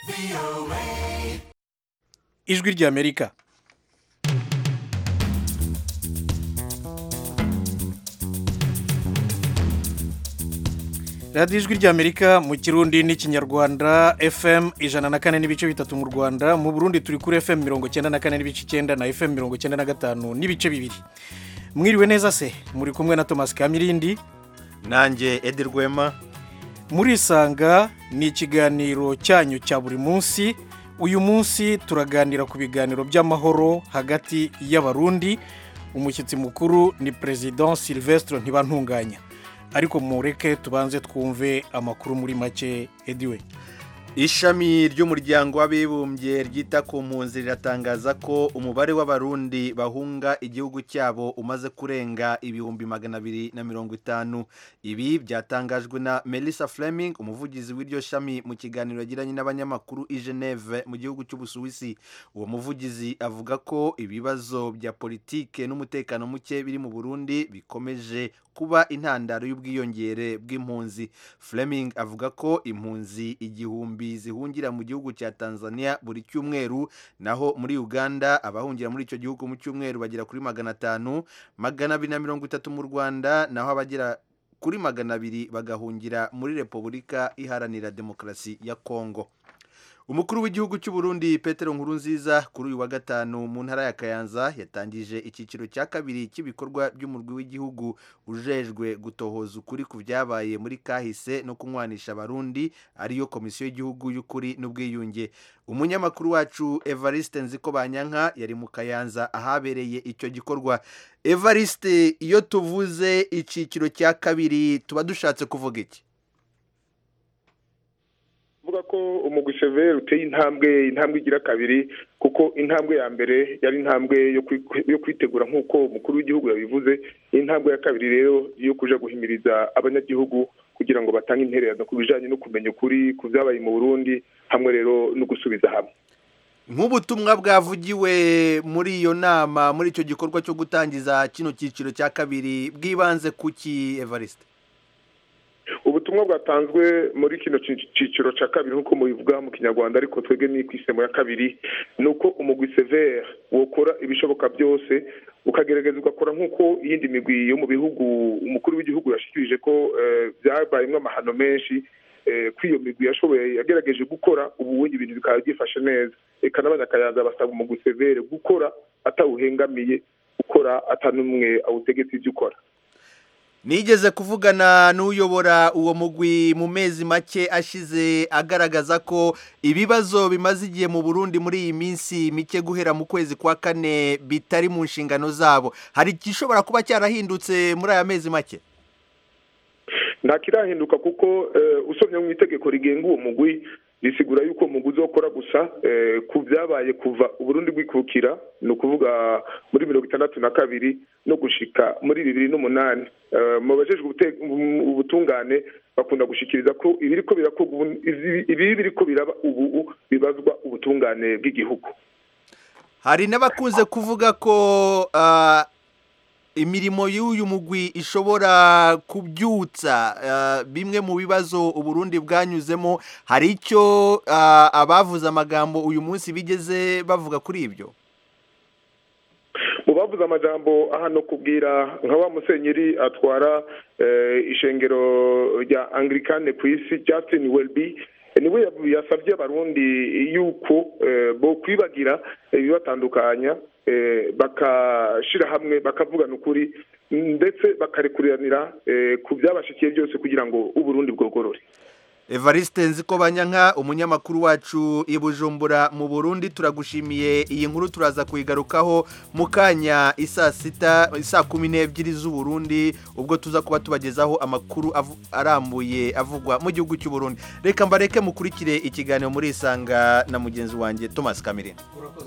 ijwi ry'amerika radiyo ijwi ry'amerika mu kirundi n'ikinyarwanda fm ijana na kane n'ibice bitatu mu rwanda mu burundi turi kuri fm mirongo icyenda na kane n'ibice icyenda na fm mirongo icyenda na gatanu n'ibice bibiri mwiriwe neza se muri kumwe na thomas kamirindi nanjye edi rwema murisanga ni ikiganiro cyanyu cya buri munsi uyu munsi turaganira ku biganiro by'amahoro hagati y'abarundi umushyitsi mukuru ni perezida silvestre ntibantunganya ariko mureke tubanze twumve amakuru muri make ediwe ishami ry'umuryango w'abibumbye ryita ku mpunzi riratangaza ko umubare w'abarundi bahunga igihugu cyabo umaze kurenga ibihumbi magana abiri na mirongo itanu ibi byatangajwe na melissa fleming umuvugizi w'iryo shami mu kiganiro yagiranye n'abanyamakuru i geneve mu gihugu cy'ubusuwisi uwo muvugizi avuga ko ibibazo bya politike n'umutekano muke biri mu burundi bikomeje kuba intandaro y'ubwiyongere bw'impunzi fleming avuga ko impunzi igihumbi zihungira mu gihugu cya tanzania buri cyumweru naho muri uganda abahungira muri icyo gihugu mu cyumweru bagera kuri magana atanu magana abiri na mirongo itatu mu rwanda naho abagera kuri magana abiri bagahungira muri repubulika iharanira demokarasi ya kongo umukuru w'igihugu cy'u Burundi Petero Nkurunziza kuri uyu wa gatanu mu ntara ya Kayanza yatangije icyiciro cya kabiri cy'ibikorwa by'umurwi w'igihugu ujejwe gutohoza ukuri ku byabaye muri kahise no kunywanisha abarundi ariyo komisiyo y'igihugu y'ukuri n'ubwiyunge umunyamakuru wacu Evariste Nziko Banyanka yari mu Kayanza ahabereye icyo gikorwa Evariste iyo tuvuze icyiciro cya kabiri tuba dushatse kuvuga iki vuga ko umugwi severe uteye intambwe intambwe igira kabiri kuko intambwe ya mbere yari intambwe yo kwitegura nk'uko umukuru w'igihugu yabivuze intambwe ya kabiri rero yo kuja guhimiriza abanyagihugu kugira ngo batange intererano ku bijanye no kumenya ukuri ku byabaye mu burundi hamwe rero no gusubiza hamwe nk'ubutumwa bwavugiwe muri iyo nama muri icyo gikorwa cyo gutangiza kino cyiciro cya kabiri bwibanze kuki evariste ubutumwa bwatanzwe muri kino cyiciro cya kabiri nk'uko mubivuga mu kinyarwanda ariko twebwe ni ku isemo ya kabiri ni uko umugwi severe wokora ibishoboka byose ukagerageza ugakora nk'uko iyindi migwi yo mu bihugu umukuru w'igihugu yashyikirije ko byabayemo amahano menshi ko iyo migwi yashoboye yagerageje gukora ubu ibintu bikaba byifashe neza reka n'abanyakayanza basaba umugwi severe gukora atawuhengamiye gukora atanumwe awutegetse ibyo ukora nigeze kuvugana n'uyobora uwo mugwi mu mezi make ashize agaragaza ko ibibazo bimaze igihe mu burundi muri iyi minsi mike guhera mu kwezi kwa kane bitari mu nshingano zabo hari igishobora kuba cyarahindutse muri aya mezi make nta kirahinduka kuko usomye mu itegeko rigenga uwo mugwi risigura yuko umugwi uzokora gusa ku byabaye kuva uburundi bwikukira ni ukuvuga muri mirongo itandatu na kabiri no gushika muri bibiri n'umunani mu bajejwe ubutungane bakunda gushikiriza ko ibi biriko biraba ubu bibazwa ubutungane bw'igihugu hari n'abakunze kuvuga ko imirimo y'uyu mugwi ishobora kubyutsa bimwe mu bibazo uburundi bwanyuzemo hari icyo abavuze amagambo uyu munsi bigeze bavuga kuri ibyo mu bavuze amajambo hano kubwira nka wa musenyeri atwara ishengero rya anglikane ku isi Justin welby niwe yasabye abarundi yuko bo kwibagira ibibatandukanya bakashyira hamwe bakavugana ukuri ndetse bakarekuriranira ku byabashikiye byose kugira ngo uburundi bwogorore evariste nziko banyanka umunyamakuru wacu i bujumbura mu burundi turagushimiye iyi nkuru turaza kuyigarukaho mu kanya isaa sita saa kumi n'ebyiri z'uburundi ubwo tuza kuba tubagezaho amakuru arambuye avugwa mu gihugu cy'uburundi reka mbareke mukurikire ikiganiro muri isanga na mugenzi wanjye thomas kamirine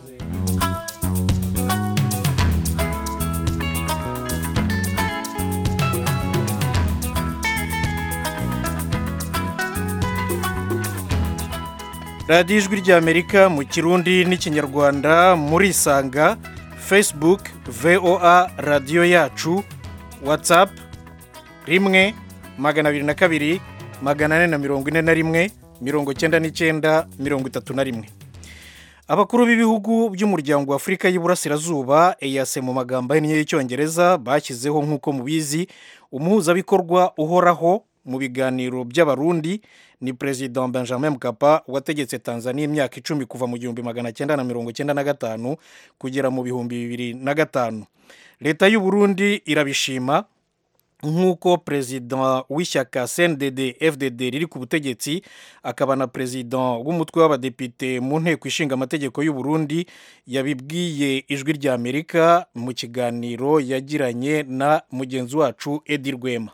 radiyo ijwi ry'amerika mu kirundi n'ikinyarwanda murisanga facebook voa radiyo yacu whatsapp rimwe magana abiri na kabiri magana ane na mirongo ine na rimwe mirongo cyenda n'icyenda mirongo itatu na rimwe abakuru b'ibihugu by'umuryango wa afurika y'iburasirazuba eyase mu magambo ahinnye y'icyongereza bashyizeho nk'uko mubizi umuhuzabikorwa uhoraho mu biganiro by'abarundi ni perezida benjamin mkapa wategetse tanzania imyaka icumi kuva mu gihumbi magana cyenda na mirongo cyenda na gatanu kugera mu bihumbi bibiri na gatanu leta y'u Burundi irabishima nk'uko perezida w'ishyaka cndd fdd riri ku butegetsi akaba na perezida w'umutwe w'abadepite mu nteko ishinga amategeko y'u Burundi yabibwiye ijwi rya amerika mu kiganiro yagiranye na mugenzi wacu edi rwema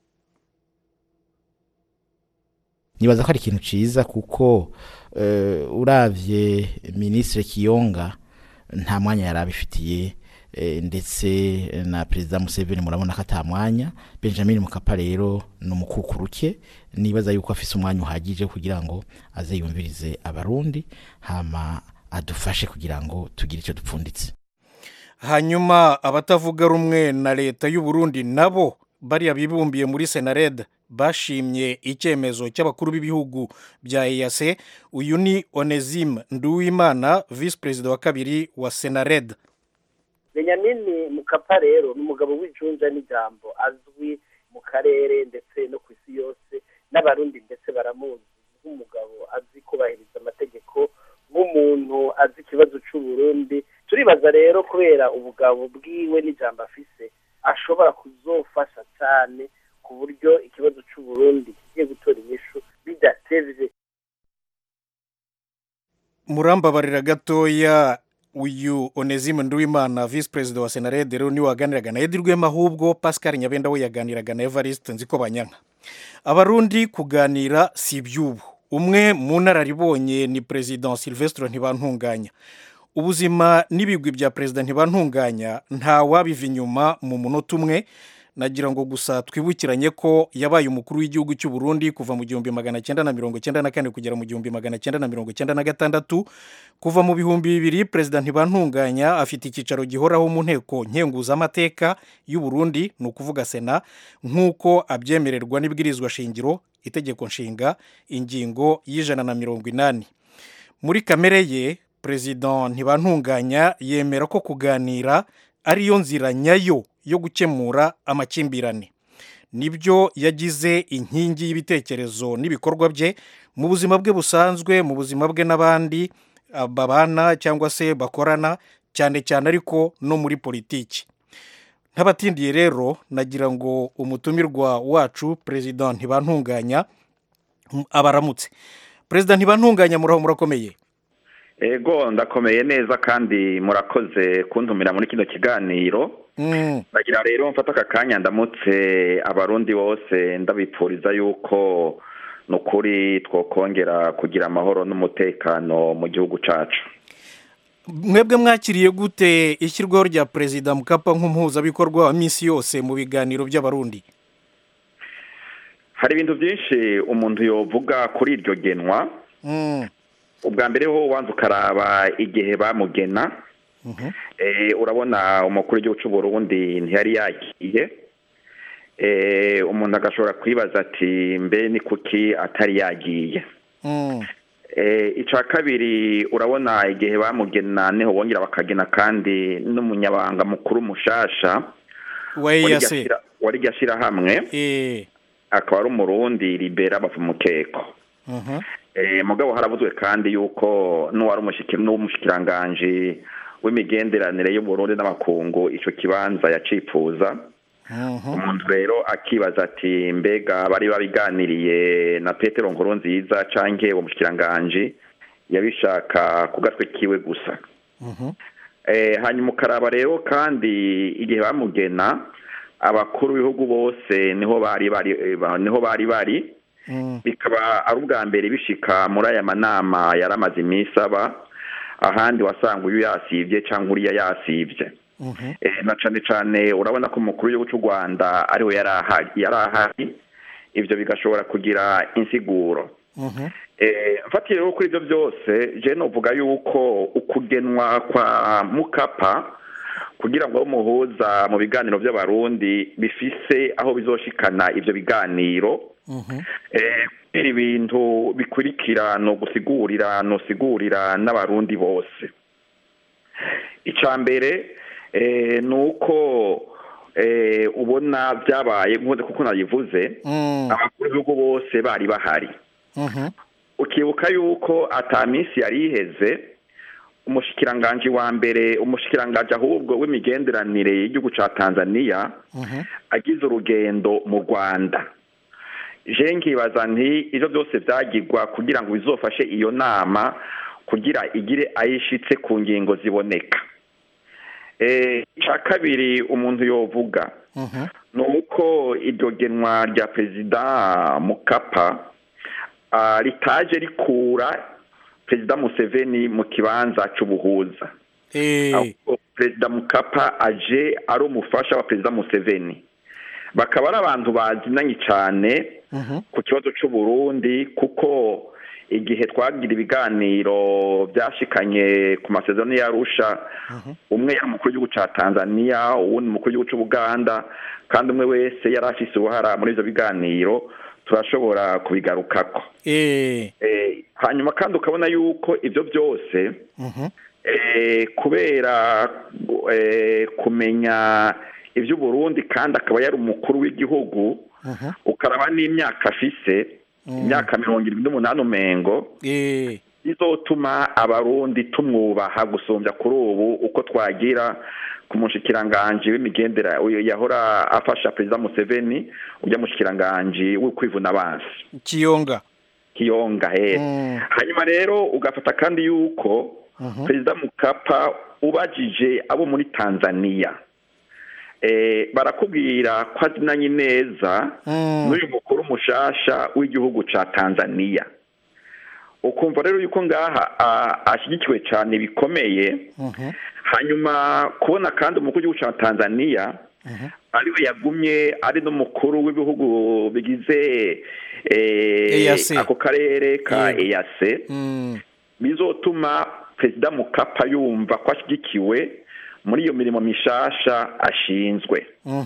nibaza ko ari ikintu cyiza kuko urabye minisitiri kiyonga nta mwanya yari abifitiye ndetse na perezida museveni murabona ko atamwanya benjamin mukapa rero ni umukukuruke nibaza yuko afise umwanya uhagije kugira ngo aze yumvirize abarundi hama adufashe kugira ngo tugire icyo dupfunditse hanyuma abatavuga rumwe na leta y'u Burundi nabo bariya bibumbiye muri senareda bashimye icyemezo cy'abakuru b'ibihugu bya eyase uyu ni onezime nduwimana visi perezida wa kabiri wa senareda benyamini mukapa rero ni umugabo w'ijunja n'ijambo azwi mu karere ndetse no ku isi yose n'abarundi ndetse baramuzi nk'umugabo azi kubahiriza amategeko nk'umuntu azi ikibazo cy'uburundi turibaza rero kubera ubugabo bwiwe n'ijambo afise ashobora kuzofasha cyane ku buryo ikibazo cy'uburundi kigiye gutora inyishu bidatevye murambabarira gatoya uyu onezime nduwimana visi perezida wa senarede rero niwe waganiraga na edi rwema ahubwo pascal nyabenda we yaganiraga na evariste nzi ko banyanka abarundi kuganira si iby'ubu umwe mu nararibonye ni perezida silvestre ntibantunganya ubuzima n'ibigwi bya perezida ntibantunganya nta wabiva inyuma mu munota umwe nagira ngo gusa twibukiranye ko yabaye umukuru w'igihugu cy'u Burundi kuva mu gihumbi magana cyenda na mirongo cyenda na kane kugera mu gihumbi magana cyenda na mirongo cyenda na gatandatu kuva mu bihumbi bibiri perezida ntibantunganya afite icyicaro gihoraho mu nteko nkenguzamateka y'u Burundi ni ukuvuga sena nk'uko abyemererwa n'ibwirizwa shingiro itegeko nshinga ingingo y'ijana na mirongo inani muri kamere ye perezida ntibantunganya yemera ko kuganira ariyo nzira nyayo yo gukemura amakimbirane nibyo yagize inkingi y'ibitekerezo n'ibikorwa bye mu buzima bwe busanzwe mu buzima bwe n'abandi babana cyangwa se bakorana cyane cyane ariko no muri politiki ntabatindiye rero nagira ngo umutumirwa wacu perezida ntibantunganya abaramutse perezida ntibantunganya muraho murakomeye ego ndakomeye neza kandi murakoze kuntumira muri kino kiganiro ndagira rero mfata aka kanya ndamutse abarundi bose ndabipfuriza yuko ni ukuri twakongera kugira amahoro n'umutekano mu gihugu cyacu mwebwe mwakiriye gute ishyirwaho rya perezida mukapa nk'umuhuzabikorwa wa minsi yose mu biganiro by'abarundi hari ibintu byinshi umuntu yovuga kuri iryo genwa ubwa mbere ho ubanza ukaraba igihe bamugena urabona umukuru w'igihugu cy'u Burundi ntiyari yagiye umuntu agashobora kwibaza ati mbe ni kuki atari yagiye icya kabiri urabona igihe bamugena niho bongera bakagena kandi n'umunyabanga mukuru mushasha wari gashyirahamwe akaba ari umurundi ribera bava umukeko mugabo haravuzwe kandi yuko n'uwari n'umushikiranganji w'imigenderanire y'uburundi n'amakungu icyo kibanza yacifuza umuntu rero akibaza ati mbega bari babiganiriye na petero nkuru nziza cyangwa uwo mushikiranganji yabishaka ku gatwe kiwe gusa hanyuma ukaraba rero kandi igihe bamugena abakuru b'ibihugu bose niho bari bari niho bari bari bikaba ari ubwa mbere bishika muri aya manama yari amaze iminsi aba ahandi wasanga uyu yasibye cyangwa uriya yasibye na cyane cyane urabona ko umukuru w'igihugu cy'u rwanda ariwe yari ahari ibyo bigashobora kugira insiguro mfatiye rero kuri ibyo byose jene uvuga yuko ukugenwa kwa mukapa kugira ngo umuhuza mu biganiro by'abarundi bifise aho bizoshikana ibyo biganiro kubera ibintu bikurikira no gusigurira no sigurira n'abarundi bose icya mbere ni uko ubona byabaye nk'uko kuko nabivuze abakuru b'ibihugu bose bari bahari ukibuka yuko ataminsi yari iheze umushikiranganji wa mbere umushikiranganji ahubwo w'imigenderanire y'igihugu cya tanzania agize urugendo mu rwanda je nkibaza nti ibyo byose byagirwa kugira ngo bizofashe iyo nama kugira igire ayishitse ku ngingo ziboneka icya kabiri umuntu yovuga ni uko iryo genwa rya perezida mukapa ritaje rikura perezida museveni mu kibanza cy'ubuhuza perezida mukapa aje ari umufasha wa perezida museveni bakaba ari abantu bazinanye cyane ku kibazo cy'uburundi kuko igihe twagira ibiganiro byashikanye ku masezerano y'arusha umwe yari umukuru w'igihugu cya tanzania uwundi umukuru w'igihugu cy'ubuganda kandi umwe wese yari afise uruhara muri ibyo biganiro turashobora kubigarukako hanyuma kandi ukabona yuko ibyo byose kubera kumenya iby'uburundi kandi akaba yari umukuru w'igihugu ukaraba n'imyaka afise imyaka mirongo irindwi n'umunani umengo bizotuma abarundi tumwubaha gusumbya kuri ubu uko twagira ku mushikiranganji w'imigendera yahora afasha perezida museveni ujya mushikiranganji w'ukwivuna abansi kiyonga kiyonga he hanyuma rero ugafata kandi yuko perezida mukapa ubajije abo muri tanzania barakubwira ko azinanye neza n'uyu mukuru mushasha w'igihugu cya tanzania ukumva rero yuko ngaha ashyigikiwe cyane bikomeye hanyuma kubona kandi umukuru w'igihugu cya tanzania ariwe yagumye ari n'umukuru w'ibihugu bigize ako karere ka eyase bizotuma perezida mukapa yumva ko ashyigikiwe muri iyo mirimo mishasha ashinzwe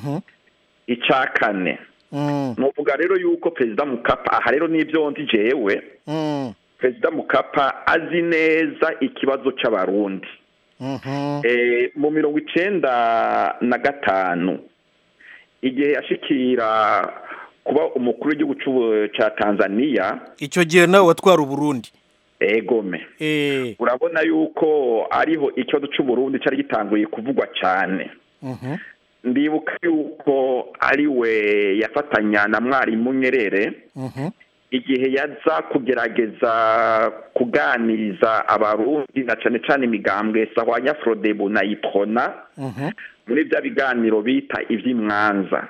icya kane ni uvuga rero yuko perezida mukapa aha rero n'ibyo ndi jewe perezida mukapa azi neza ikibazo cy'abarundi mu mirongo icyenda na gatanu igihe yashikira kuba umukuru w'igihugu cya tanzania icyo gihe nawe watwara uburundi egome urabona yuko ariho ikibazo cy'uburundi cyari gitanguye kuvugwa cyane ndibuka yuko ari we yafatanya na mwarimu nyerere igihe yaza kugerageza kuganiriza abarundi na cyane cyane imigambwe sahwanya forodebu na ipona muri bya biganiro bita iby'imwanza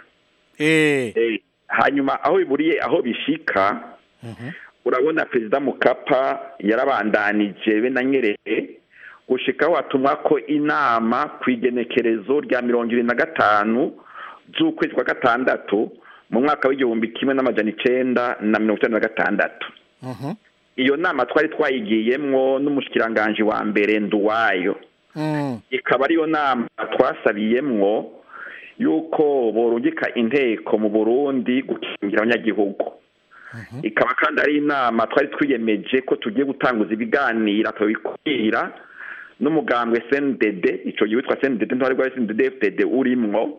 hanyuma aho biburiye aho bishika urabona perezida mukapa yarabandanije be na nyerere gushikaho hatumwa ko inama ku igenekerezo rya mirongo irindwi na gatanu z'ukwezi kwa gatandatu mu mwaka w'igihumbi kimwe n'amajana icyenda na mirongo icyenda na gatandatu iyo nama twari twayigiyemwo n'umushikiranganji wa mbere nduwayo ikaba ariyo nama twasabiyemwo yuko borungika inteko mu burundi gukingira abanyagihugu ikaba kandi ari inama twari twiyemeje ko tugiye gutanguza ibiganiro tukabikubwira n'umugambwe cndd icyo gihe witwa cndd ntwari rwa cndd fdd urimwo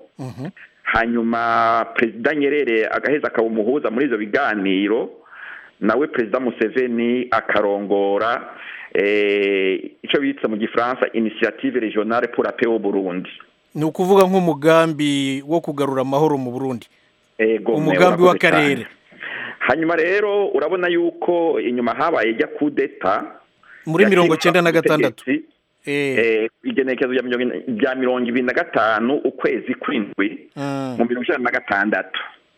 hanyuma perezida nyerere agaheza akaba umuhuza muri ibyo biganiro nawe perezida museveni akarongora icyo bita mu gifaransa inisiyative regionale pour la paix au burundi ni ukuvuga nk'umugambi wo kugarura amahoro mu burundi umugambi w'akarere hanyuma rero urabona yuko inyuma habaye ijya kudeta muri mirongo icyenda na gatandatu igenekerezo rya mirongo ibiri na gatanu ukwezi kw'indwi mu mirongo icyenda na gatandatu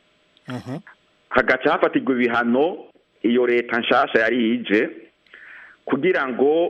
hagaca hafatirwa ibihano iyo leta nshasha yari ije kugira ngo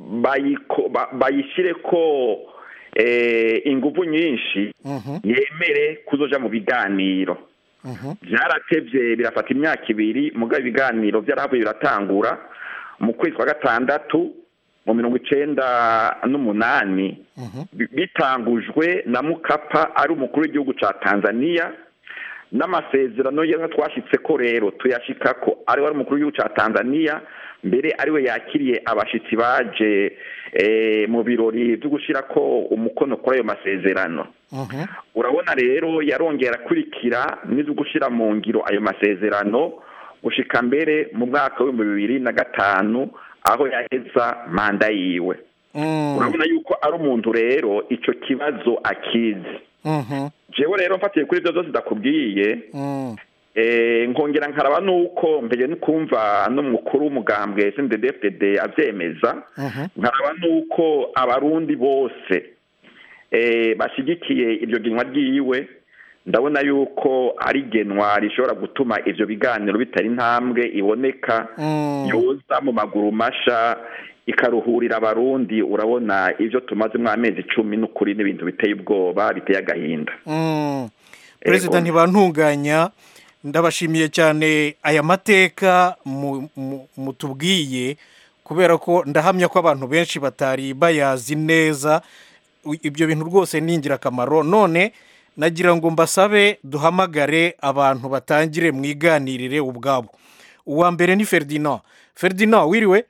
bayishyire ko ingufu nyinshi yemere kuzoja mu biganiro byaratebye birafata imyaka ibiri mugabo ibiganiro byarahavuye biratangura mu kwezi kwa gatandatu mu mirongo icyenda n'umunani bitangujwe na mukapa ari umukuru w'igihugu cya tanzania n'amasezerano y'inka twashyitse ko rero tuyashika ko ari wari umukuru w'igihugu cya tanzania mbere ariwe yakiriye abashyitsi baje mu birori byo gushyira ko umukono kuri ayo masezerano urabona rero yarongera akurikira n'izo gushyira mu ngiro ayo masezerano gushika mbere mu mwaka w'ibihumbi bibiri na gatanu aho yaheza manda yiwe urabona yuko ari umuntu rero icyo kibazo akizi jewe rero mfatiye kuri ibyo byose ndakubwiye nkongera nkaraba nuko mbere no kumva n'umukuru w'umugambwe sndfdd abyemeza nkaraba nuko abarundi bose bashyigikiye iryo genwa ryiwe ndabona yuko ari genwa rishobora gutuma ibyo biganiro bitari intambwe iboneka yoza mu maguru masha ikaruhurira abarundi urabona ibyo tumazemo amezi icumi n'ukuri n'ibintu biteye ubwoba biteye agahinda perezida ntibantunganya ndabashimiye cyane aya mateka mutubwiye kubera ko ndahamya ko abantu benshi batari bayazi neza ibyo bintu rwose ni ingirakamaro none nagira ngo mbasabe duhamagare abantu batangire mwiganirire ubwabo uwa mbere ni ferdinand ferdinand wiriwe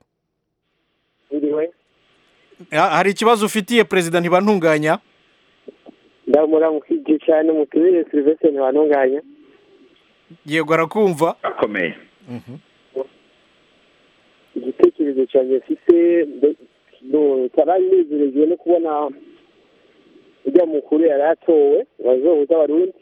hari ikibazo ufitiye perezida ntibantunganya ndamuramukije cyane mutubire serivisi ntibantunganya yego arakumva akomeye igitekerezo cyanjye mfite taranezerejwe no kubona ujya mukuru yari atowe wazohuza abarundi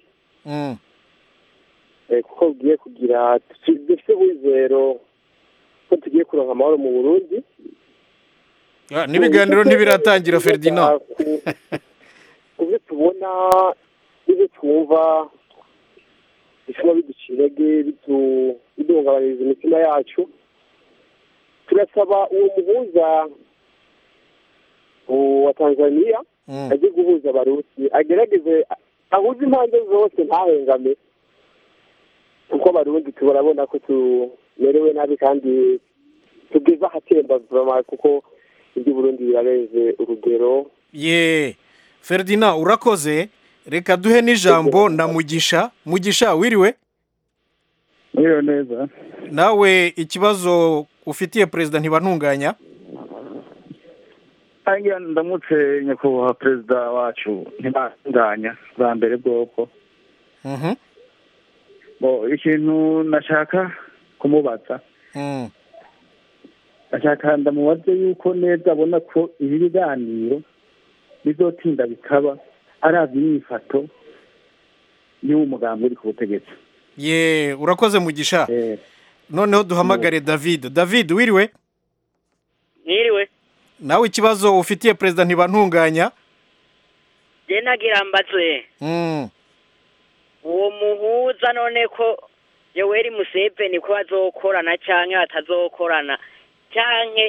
kuko bugiye kugira dufite wizero ko tugiye kuronka amahoro mu burundi n'ibiganiro ntibiratangira ferdinand ku byo tubona n'ibyo twumva bituma biduca intege biduhungabanyiriza imitima yacu turasaba uwo muhuza wa tanzania ajye guhuza abarusi agerageze ahuze impande zose ntahengame kuko abarundi turabona ko tumerewe nabi kandi tugeze ahatemba kuko iby'uburundi birarenze urugero ye ferdinand urakoze reka duhe n'ijambo na mugisha mugisha wiriwe wiriwe neza nawe ikibazo ufitiye perezida ntibantunganya hariya ndamutse nyakubahwa perezida wacu ntibantunganya bwa mbere bwoko ikintu nashaka kumubaza nashaka ndamubaze yuko neza abona ko ibi biganiro bizotinda bikaba ari imyifato y'uwo mugambi uri ku butegetsi ye urakoze mugisha noneho duhamagare david david wiriwe mwiriwe nawe ikibazo ufitiye perezida ntibantunganya njye nagira mbaze uwo muhuza none ko yoweri museveni ko bazokorana cyangwa batazokorana cyangwa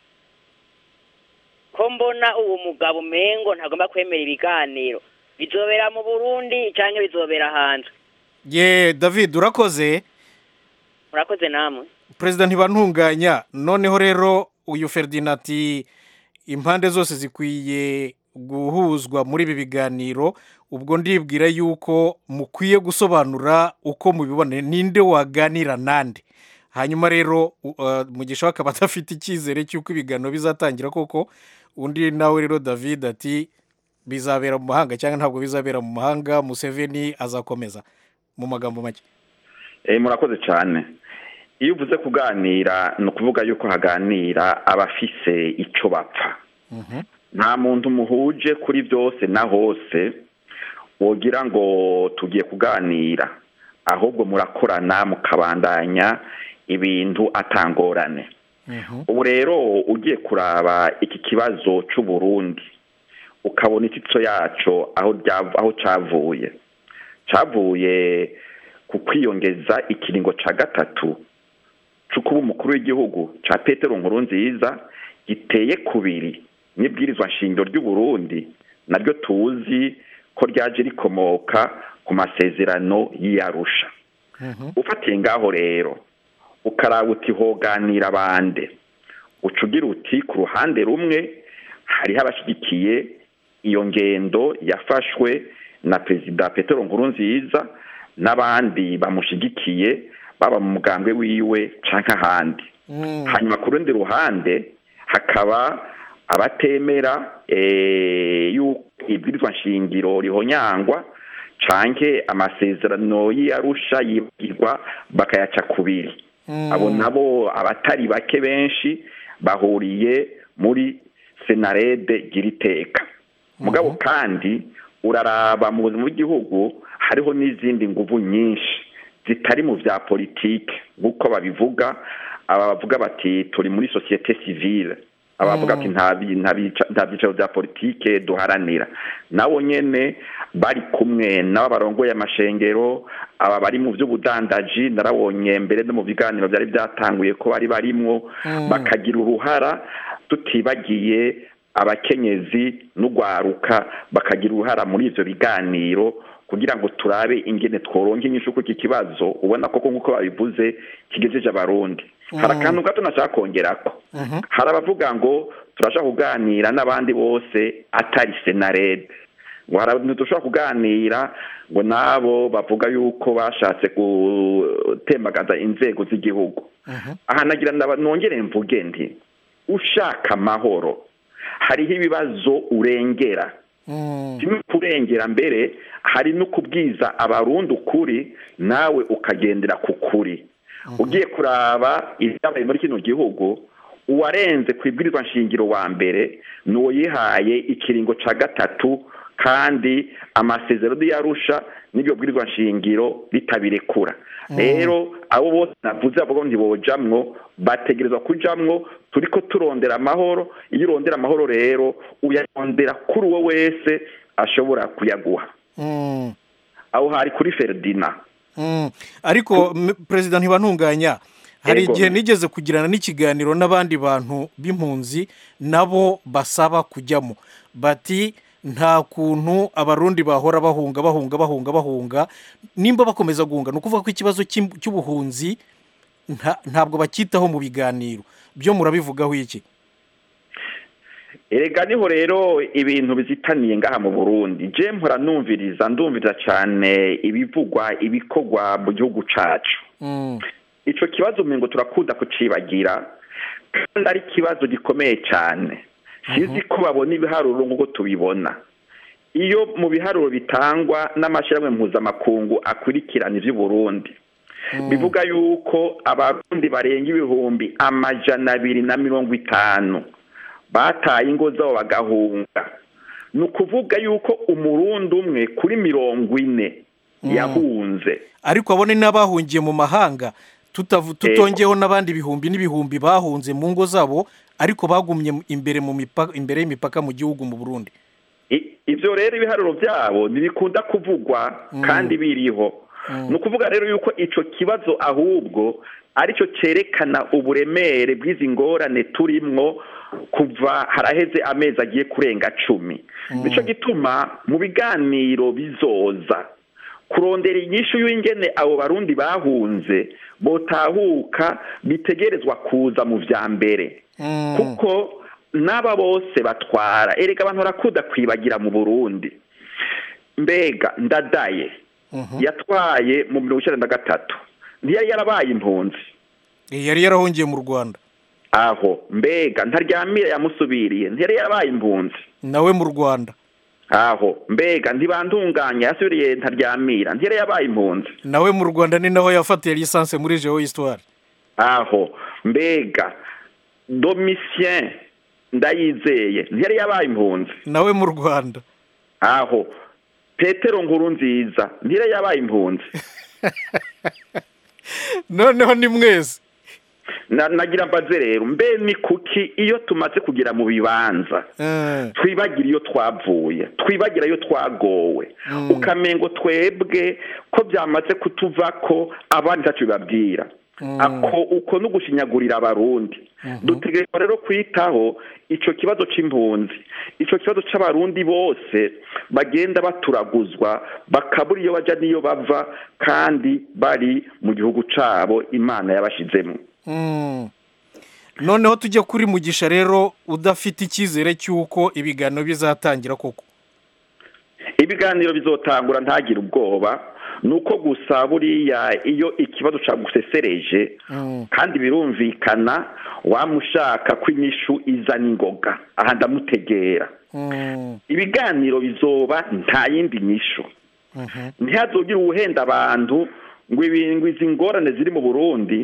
ko mbona uwo mugabo umengo ntagomba kwemera ibiganiro bizobera mu burundi cyangwa bizobera hanze ye david urakoze murakoze namwe perezida ntibantunganya noneho rero uyu ferdinati impande zose zikwiye guhuzwa muri ibi biganiro ubwo ndibwira yuko mukwiye gusobanura uko mubibona ninde waganira nande hanyuma rero mugisha we akaba adafite icyizere cy'uko ibiganiro bizatangira koko undi nawe rero david ati bizabera mu mahanga cyangwa ntabwo bizabera mu mahanga museveni azakomeza mu magambo make murakoze cyane iyo uvuze kuganira ni ukuvuga yuko haganira abafise icyo bapfa nta muntu muhuje kuri byose na hose wogira ngo tugiye kuganira ahubwo murakorana mukabandanya ibintu atangorane ubu rero ugiye kuraba iki kibazo cy'uburundi ukabona ititso yacyo aho cyavuye cyavuye ku kwiyongeza ikiringo cya gatatu cyo kuba umukuru w'igihugu cya petero nkuru nziza giteye kubiri n'ibwirizwa nshingiro ry'uburundi naryo tuzi ko ryaje rikomoka ku masezerano y'iyarusha ufatiye ngaho rero ukaraba uti hoganira abande uca ugira uti ku ruhande rumwe hariho abashyigikiye iyo ngendo yafashwe na perezida petero nkuru nziza n'abandi bamushigikiye baba mu mugambwe wiwe canke ahandi hanyuma ku rundi ruhande hakaba abatemera eh, yuko ibwirizwa nshingiro rihonyangwa canke amasezerano y'arusha yibagirwa bakayaca kubiri abo nabo abatari bake benshi bahuriye muri senarede giriteka mugabo kandi uraraba mu buzima bw'igihugu hariho n'izindi nguvu nyinshi zitari mu vya politike nk'uko babivuga aba bavuga bati turi muri sosiyete sivile abavuga ati nta bi- nta bica- nta byicaro bya politike duharanira nabo nyene bari kumwe nabo barongoye amashengero aba bari mu by'ubudandaji narabonye mbere no mu biganiro byari byatanguye ko bari barimwo bakagira uruhara tutibagiye abakenyezi n'ugwaruka bakagira uruhara muri ivyo biganiro kugira ngo turabe ingene tworonka inyishu kuri iki kibazo ubona koko nk'uko babivuze kigejeje abarundi hari akantu gato nashaka kongerako hari abavuga ngo turashaka kuganira n'abandi bose atari senarede ngo hari abantu dushobora kuganira ngo nabo bavuga yuko bashatse gutembagaza inzego z'igihugu aha nagira ndaba- nongere mvuge nti ushaka amahoro hariho ibibazo urengera kimwe kurengera mbere hari no kubwiza abarundi ukuri nawe ukagendera ku kuri ugiye kuraba ibyabaye muri kino gihugu uwarenze ku ibwirizwa nshingiro wa mbere ni uwo yihaye ikiringo ca gatatu kandi amasezerano yarusha n'ibyo bwirizwa nshingiro bitabirekura rero abo bose navuze bavuga ngo ntibojamwo bategerezwa kujamwo turiko turondera amahoro iyo urondera amahoro rero uyarondera kuri uwo wese ashobora kuyaguha Mm. aho hari kuri feridina Mm. ariko m- perezida ntibantunganya hari Yego. igihe nigeze kugirana n'ikiganiro n'abandi bantu b'impunzi nabo basaba kujyamo bati nta kuntu abarundi bahora bahunga bahunga bahunga bahunga nimba bakomeza guhunga ni ukuvuga ko ikibazo cy'im- cy'ubuhunzi nta- ntabwo bacyitaho mu biganiro byo murabivugaho iki erega niho rero ibintu bizitaniye ngaha mu burundi je mpora numviriza ndumviriza cyane ibivugwa ibikorwa mu gihugu cacu Mm. ico kibazo umengo turakunda kucibagira kandi ari ikibazo gikomeye cyane sizi ko babona ibiharuro nk'uko tubibona iyo mu biharuro bitangwa n'amashyirahamwe mpuzamakungu akurikirana ivy'uburundi bivuga yuko abarundi barenga ibihumbi amajana abiri na mirongo itanu bataye ingo zabo bagahunga ni ukuvuga yuko umurundi umwe kuri mirongo ine yahunze ariko abone n'abahungiye mu mahanga tutavu- tutongeyeho n'abandi bihumbi n'ibihumbi bahunze mu ngo zabo ariko bagumye imbere mu mipaka imbere y'imipaka mu gihugu mu burundi I- ivyo rero ibiharuro byabo ntibikunda kuvugwa kandi biriho ni ukuvuga rero yuko ico kibazo ahubwo aricyo cerekana uburemere bw'izi ngorane turimwo kuva haraheze amezi agiye kurenga cumi nico gituma mu biganiro bizoza kurondera inyishu y'ingene abo barundi bahunze botahuka bitegerezwa kuza mu vya mbere kuko n'aba bose batwara erega abantu barakunda kwibagira mu burundi mbega ndadaye yatwaye mu mirongo icyenda na gatatu ntiyari yarabaye impunzi Eh, yari yarahungiye mu rwanda aho mbega ntaryamire yamusubiriye ntiyari yarabaye impunzi nawe mu rwanda aho mbega ntibandunganya yasubiriye ntaryamira ntiyari yabaye impunzi nawe mu rwanda ni naho yafatiye lisansi muri jewo histoire aho mbega domitien ndayizeye ntiyari yabaye impunzi nawe mu rwanda aho petero nkuru nziza ntiyari yabaye impunzi noneho ni mwese Na- nagira mbaze rero mbe ni kuki iyo tumaze kugera mu bibanza Eh, twibagira iyo twavuye twibagira iyo twagowe ukamengo twebwe ko byamaze kutuva ko abandi ntacyo bibabwira ako uko no gushinyagurira abarundi dutegerezwa rero kwitaho ico kibazo c'impunzi ico kibazo c'abarundi bose bagenda baturaguzwa bakabura iyo baja n'iyo bava kandi bari mu gihugu cabo imana yabashizemwo mm. noneho tujye kuri mugisha rero udafite icyizere cy'uko ibiganiro bizatangira koko ibiganiro bizotangura ntagire ubwoba ni uko gusa buriya iyo ikibazo cyagusesereje kandi birumvikana wamushaka ko inyishu izana ingoga aha ndamutegera ibiganiro bizoba nta yindi nyishu ntihazogire uwuhenda abantu ngo izi ngorane ziri mu burundi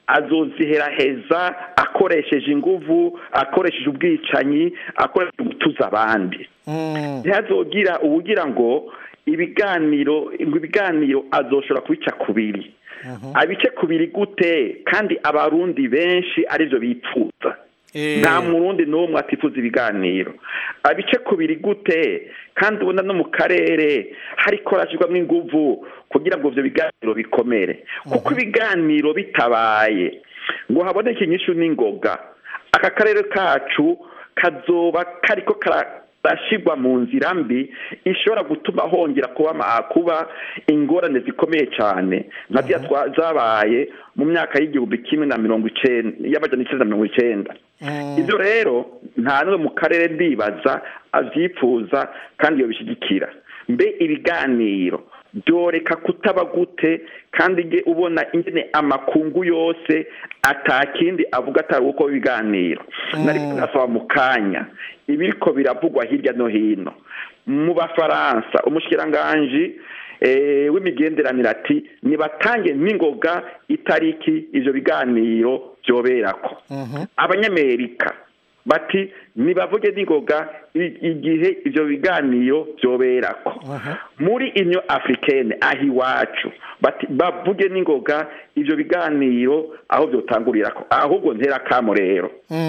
azoziheraheza akoresheje inguvu akoresheje ubwicanyi akoresheje gutuza abandi ntihazogira ubugira ngo ibiganiro ngo ibiganiro azoshobora kubica kubiri abice kubiri gute kandi abarundi benshi aribyo bipfuza nta murundi n'umwe atifuza ibiganiro abice kubiri gute kandi ubona no mu karere hari korashirwamo inguvu kugira ngo ibyo biganiro bikomere kuko ibiganiro bitabaye ngo haboneke inyishu n'ingoga aka karere kacu kazoba kariko karashyirwa mu nzira mbi ishobora gutuma hongera kuba kuba ingorane zikomeye cyane nka ziriya zabaye mu myaka y'igihumbi kimwe na mirongo icyenda y'amajana icyenda na mirongo icyenda ibyo rero nta n'umwe mu karere ndibaza abyifuza kandi iyo bishyigikira mbe ibiganiro byoreka kutaba gute kandi ujye ubona ingene amakungu yose atakindi avuga atari uko ibiganiro nari kunasaba mu kanya ibiriko biravugwa hirya no hino mu bafaransa umushikiranganji w'imigenderanire ati nibatange n'ingoga itariki ibyo biganiro byoberako abanyamerika bati nibavuge n'ingoga igihe ibyo biganiro byoberako muri inyo afurikene aho iwacu bati bavuge n'ingoga ibyo biganiro aho byotangurira ko ahubwo ntera kamo rero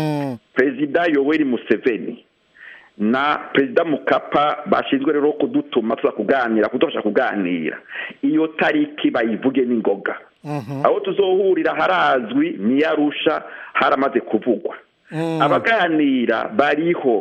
perezida yoweri museveni na perezida mukapa bashinzwe rero kudutuma tuza kuganira kudufasha kuganira iyo tariki bayivuge n'ingoga aho tuzohurira harazwi niyarusha haramaze kuvugwa abaganira bariho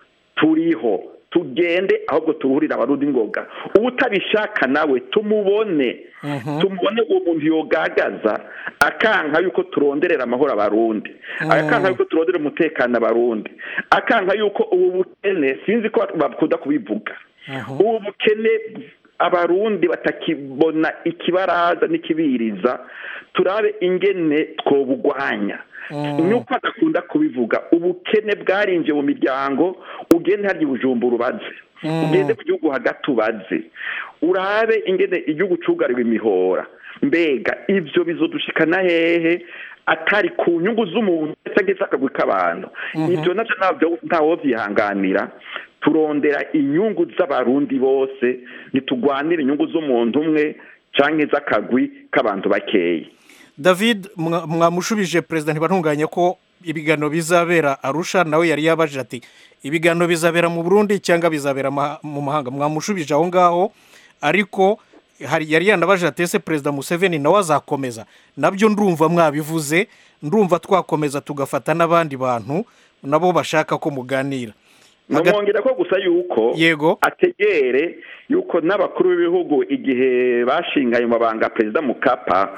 turiho tugende ahubwo turuhurira abarundi ngoga utabishaka nawe tumubone tumubone uwo muntu yogagaza akanka yuko turonderera amahoro abarundi akanka yuko turondera umutekano abarundi akanka yuko ubu bukene sinzi ko bakunda kubivuga ubu bukene abarundi batakibona ikibaraza n'ikibiriza turabe ingene twobugwanya nuko adakunda kubivuga ubukene bwarinjiye mu miryango ugende harya ubujumbura ubaze ugende ku gihugu hagati ubaze urabe ingene igihugu cugariwe imihora mbega ibyo bizodushikana hehe atari ku nyungu z'umuntu ndetse akagwi k'abantu ibyo nabyo ntabwo ntawo byihanganira turondera inyungu z'abarundi bose ntitugwanire inyungu z'umuntu umwe cyangwa iz'akagwi k'abantu bakeya david mwamushubije perezida ntibantunganye ko ibiganiro bizabera arusha nawe yari yabajije ati ibiganiro bizabera mu burundi cyangwa bizabera mu mahanga mwamushubije aho ngaho ariko yari yanabajije ati ese perezida museveni nawe azakomeza nabyo ndumva mwabivuze ndumva twakomeza tugafata n'abandi bantu nabo bashaka ko muganira namwongera ko gusa yuko yego ategere yuko n'abakuru b'ibihugu igihe bashinga ayo mabanga perezida mukapa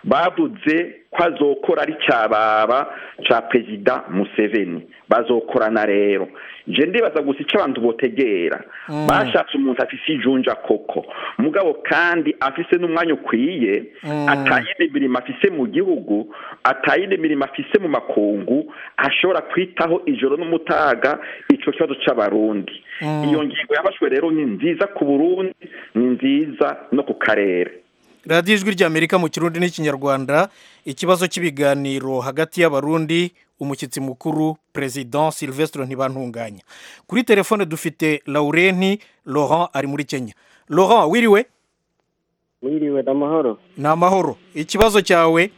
bavuze ko azokora ari cyababa cya perezida museveni bazokorana rero je ndibaza gusa icyo abantu botegera bashatse umuntu afise ijunja koko mugabo kandi afise n'umwanya ukwiye atayindi mirimo afise mu gihugu atayindi mirimo afise mu makungu ashobora kwitaho ijoro n'umutaga ico kibazo c'abarundi iyo ngingo yafashwe rero ni nziza ku burundi ni nziza no ku karere radiyo ijwi ry'amerika mu kirundi n'ikinyarwanda ikibazo cy'ibiganiro hagati y'abarundi umushyitsi mukuru perezida silvestre ntibantunganya kuri telefone dufite laurenti laurent ari muri kenya laurent wiriwe wiriwe ni amahoro ni amahoro ikibazo cyawe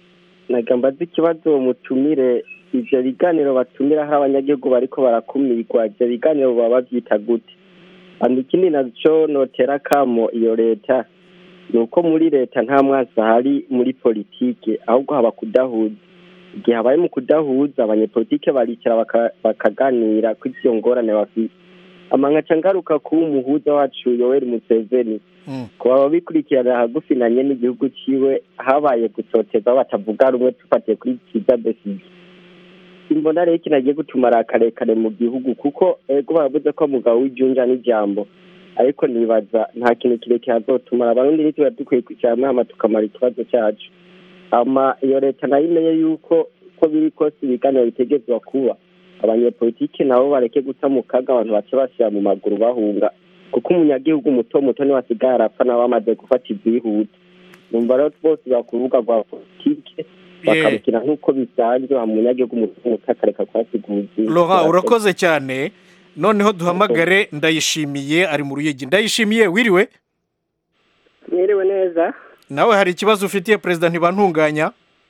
mbaze ikibazo mutumire ibyo biganiro batumiraho abanyagihugu bariko barakumirwa ibyo biganiro baba babyita gute ikindi nacyo notera kamo iyo leta ni uko muri leta nta mwansi ahari muri politike ahubwo haba kudahuza igihe habaye mu kudahuza abanyepolitike baricara bakaganira ko izo ngorane bafite amangaca ngaruka kuba umuhuza wacu yoweri museveni ku baba bikurikirana hagufi nanye n'igihugu ciwe habaye gutoteza batavuga rumwe tufatiye kuri kiza besige imbona rero kinagiye gutuma ari akarekare mu gihugu kuko ego baravuze ko mugabo w'ijunja n'ijambo ariko nibaza nta kintu kirekire hazotumara abarundi ntituba dukwiye kwicara hamwe hama tukamara ikibazo cyacu ama iyo leta nayo imenye yuko uko biri kose ibiganiro bitegezwa kuba abanyepolitike nabo bareke guta mu kaga abantu bace bashyira mu maguru bahunga kuko umunyagihugu muto muto niwe asigaye arapfa nabo bamaze gufata ibyihuta numva rero bose ku rubuga rwa politike bakabukina nk'uko bisanzwe wa munyagihugu muto muto akareka kuhasiguza Laurent urakoze cyane noneho duhamagare ndayishimiye ari mu ruyigi ndayishimiye wiriwe mwiriwe neza nawe hari ikibazo ufitiye perezida ntibantunganya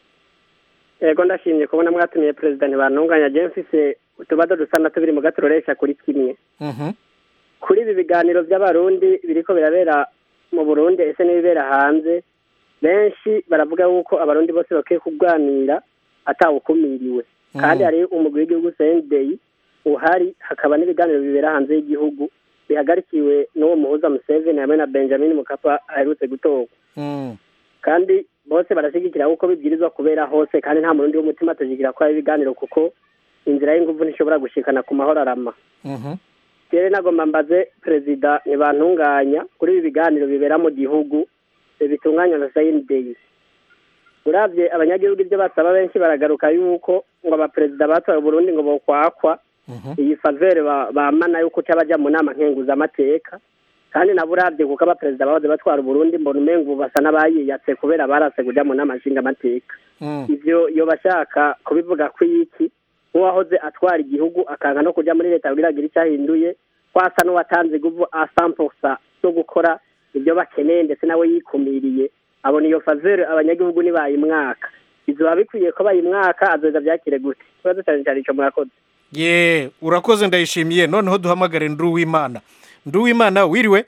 yego ndashimye kubona mwatumiye perezida ntibantunganya je mfise utubazo dusa na tubiri mu gaturoresha kuri kimwe kuri ibi biganiro by'abarundi biriko birabera mu burundi ese n'ibibera hanze benshi baravuga yuko abarundi bose bakwiye kuganira atawukumiriwe kandi hari umugwi w'igihugu sendeyi uhari hakaba n'ibiganiro bibera hanze y'igihugu bihagarikiwe n'uwo muhuza museveni hamwe na benjamin mukapa aherutse gutorwa kandi bose barashyigikira kuko bibwirizwa kubera hose kandi nta murundi w'umutima atashyigikira ko hari ibiganiro kuko inzira y'ingufu ntishobora gushikana ku mahoro arama rero nagomba mbaze perezida ntibantunganya kuri ibi biganiro bibera mu gihugu bitunganywa na sayinideyi urabye abanyagihugu ibyo basaba benshi baragaruka yuko ngo abaperezida batoye Burundi ngo bokwakwa iyi favere bamana yuko utabajya mu nama nkenguzamateka kandi nabo urabye kuko abaperezida bahoze batwara Burundi mbona umengo ubu basa n'abayiyatse kubera barase kujya mu nama nshingamateka ibyo iyo bashaka kubivuga ko iki nk'uwahoze atwara igihugu akanga no kujya muri leta kugira agire icyo ahinduye kwasa n'uwatanze iguvu asamposa zo gukora ibyo bakeneye ndetse nawe yikumiriye abona iyo favere abanyagihugu nibayimwaka bizoba bikwiye ko bayimwaka azoza byakire gute ikibazo cyane cyane icyo murakoze ye urakoze ndayishimiye noneho duhamagare nduwimana nduwimana wiriwe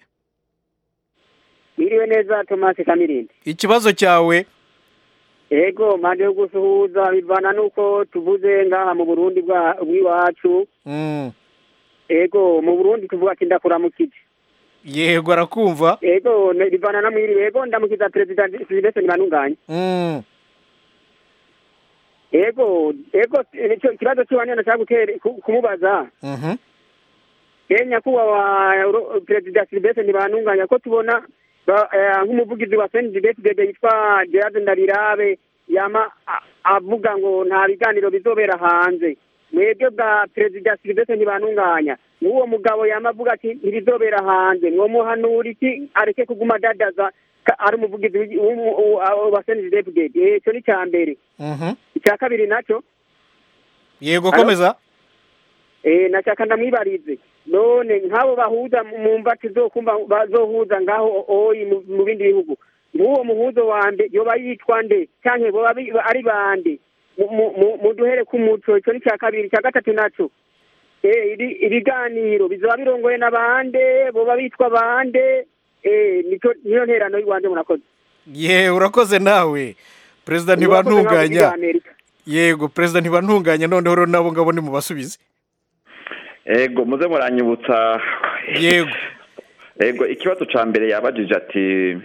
wiriwe neza tomasi kamirindi ikibazo cyawe ego mpande yo gusuhuza bivana n'uko tuvuze ngaha mu burundi bw'iwacu ego mu burundi tuvuga ati ndakuramukije yego arakumva ego bivana na mwiriwe ego ndamukiza perezida silivestre ntibantunganye ego ego nicyo ikibazo cy'iwanyu nashaka kumubaza ye nyakubahwa perezida silivestre ntibantunganya ko tubona nk'umuvugizi wa senidibesibebe yitwa gerard ndabirabe yama avuga ngo nta biganiro bizobera hanze mwebwe bwa perezida silivestre ntibantunganya n'uwo mugabo yama avuga ati ntibizobera hanze mwomuhanura iki areke kuguma adadaza ari umuvugizi wa senidibesibebe icyo ni icya mbere icya kabiri nacyo yego komeza nashaka ndamwibarize none nk'abo bahuza mu mbati bazohuza ngaho oyi mu bindi bihugu nk'uwo muhuzo wande yoba yitwa nde cyangwa boba ari bande muduhere ku muco icyo ni icya kabiri icya gatatu nacyo ibiganiro bizaba birongoye na bande boba bitwa bande niyo nterano y'iwanjye murakoze ye urakoze nawe perezida ntibantunganya yego perezida ntibantunganya noneho rero nabo ngabo ni mu basubize ego muze muranyibutsa yego ego ikibazo cya mbere yabajije ati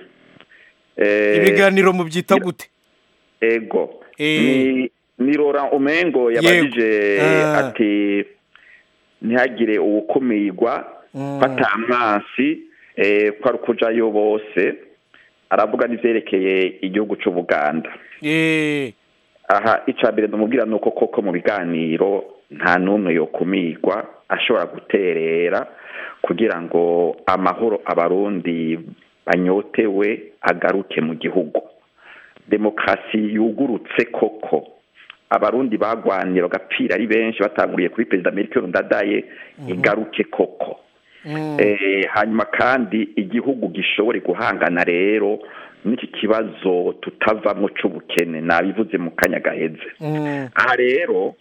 ibiganiro mu byita gute ego ni rora umengo yabajije ati ntihagire uwukumirwa batamwasi ko ari ukujayo bose aravuga n'ibyerekeye igihugu cy'ubuganda aha icya mbere ndamubwira ni uko koko mu biganiro nta n'umwe yokumirwa ashobora guterera kugira ngo amahoro abarundi banyotewe agaruke mu gihugu demokarasi yugurutse koko abarundi bagwanira bagapfira ari benshi batanguriye kuri perezida Melchior Ndadaye igaruke koko hanyuma kandi igihugu gishobore guhangana rero n'iki kibazo tutavamo cy'ubukene nabivuze mu kanya gaheze aha rero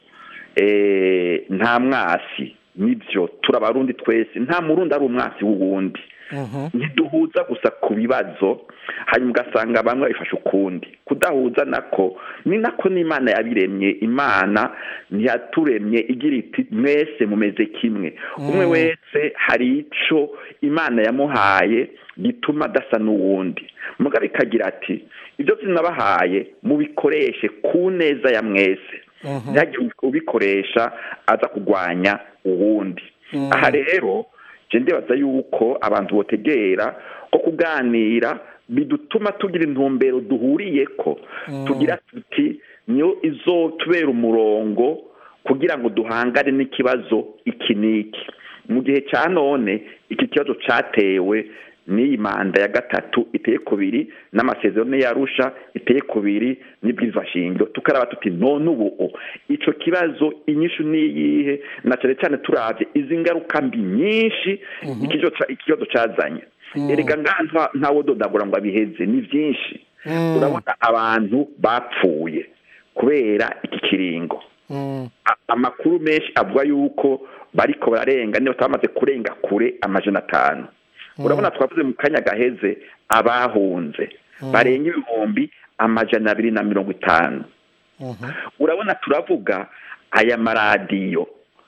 nta mwasi nibyo turabarundi twese nta murundi ari umwasi w'uwundi ntiduhuza gusa ku bibazo hanyuma ugasanga bamwe babifashe ukundi kudahuza nako ni nako n'imana yabiremye imana ntiyaturemye igira iti mwese mumeze kimwe umwe wese hari icyo imana yamuhaye gituma adasa n'uwundi mugabo ikagira ati ibyo zinabahaye mubikoreshe ku neza ya mwese ntihagire ubikoresha aza kurwanya uwundi aha rero je ndibaza yuko abantu botegera ko kuganira bidutuma tugira intumbero duhuriyeko tugira tuti niyo izotubera umurongo kugira ngo duhangane n'ikibazo iki n'iki mu gihe cya none iki kibazo cyatewe n'iyi manda ya gatatu iteye kubiri n'amasezerano yarusha iteye kubiri n'ibwizashingiro tukaraba tuti none ubu icyo kibazo inyishu niyihe na cyane cyane turabye izi ngaruka mbi nyinshi ikibazo cyazanye erega ngaha ntawe dodagura ngo abiheze ni byinshi urabona abantu bapfuye kubera iki kiringo amakuru menshi avuga yuko bariko bararenga niba bamaze kurenga kure amajana atanu urabona twavuze mu kanya gaheze abahunze barenga ibihumbi amajana abiri na mirongo itanu urabona turavuga aya maradiyo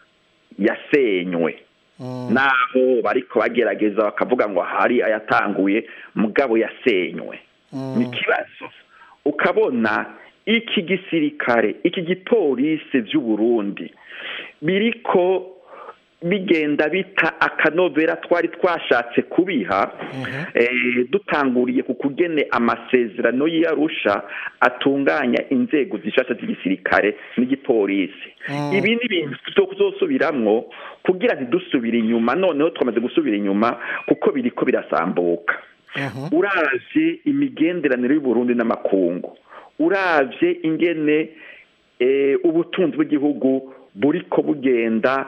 yasenywe naho bariko bagerageza bakavuga ngo hari ayatanguye mugabo yasenywe ni ikibazo ukabona iki gisirikare iki gipolisi by'uburundi biriko bigenda bita akanovera twari twashatse kubiha dutanguriye ku kugene amasezerano y'arusha atunganya inzego zishasha z'igisirikare n'igipolisi ibi ni ibintu tuzosubiramwo kugira ntidusubire inyuma noneho twamaze gusubira inyuma kuko biriko birasambuka uravye imigenderanire y'uburundi n'amakungu uravye ingene ubutunzi bw'igihugu buriko bugenda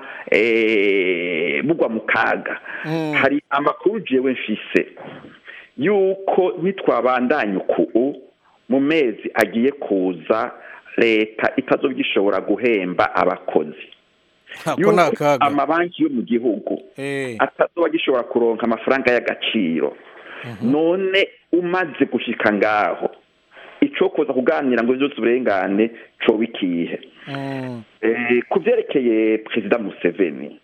bugwa mu kaga hari amakuru jewe mfise yuko nitwabandanya uku mu mezi agiye kuza leta itazogishobora guhemba abakozi yuko amabanki yo mu gihugu atazoba gishobora kuronka amafaranga y'agaciro none umaze gushika ngaho icyo kuza kuganira ngo byose uburengane coba ikihe ku byerekeye perezida museveni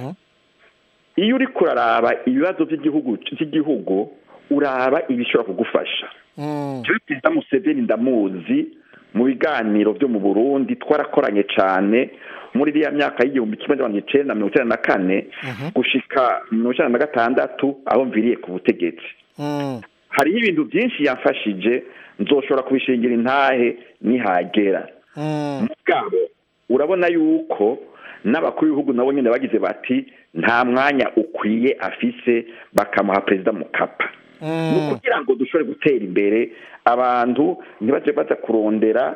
iyo uri kuraraba ibibazo by'igihugu by'igihugu uraba ibishobora kugufasha perezida museveni ndamuzi mu biganiro byo mu burundi twarakoranye cyane muri iriya myaka y'igihumbi kimwe n'amajana icyenda mirongo icyenda na kane gushika mirongo icyenda na gatandatu aho mviriye ku butegetsi hariho ibintu byinshi yamfashije nzoshobora kubishingira intahe nihagera mugabo urabona yuko n'abakuru b'ibihugu nabo nyine bagize bati nta mwanya ukwiye afise bakamuha perezida mukapa ni ukugira ngo dushobore gutera imbere abantu ntibajye baza kurondera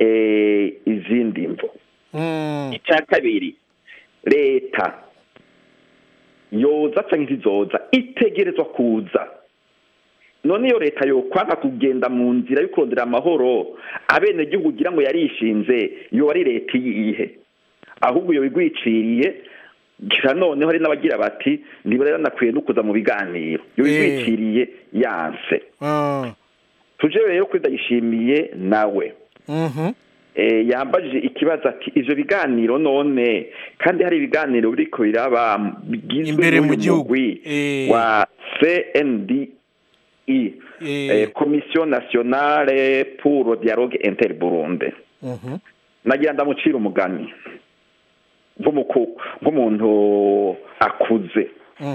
izindi mvo icya kabiri leta yoza cyangwa ntizoza itegerezwa kuza none iyo leta yokwanga kugenda mu nzira yo kurondera amahoro abenegihugu ugira ngo yarishinze iyo ari leta iyihe ahubwo iyo bigwiciriye gira noneho hari n'abagira bati ntibaranakwiye no kuza mu biganiro iyo bigwiciriye yanse tuje rero kuri ndayishimiye nawe yambajije ikibazo ati ibyo biganiro none kandi hari ibiganiro biriko biraba bigizwe n'umugwi wa cnd i komisiyo nasiyonale puro dialogue inter burundi nagira ndamucira umugani nk'umuntu akuze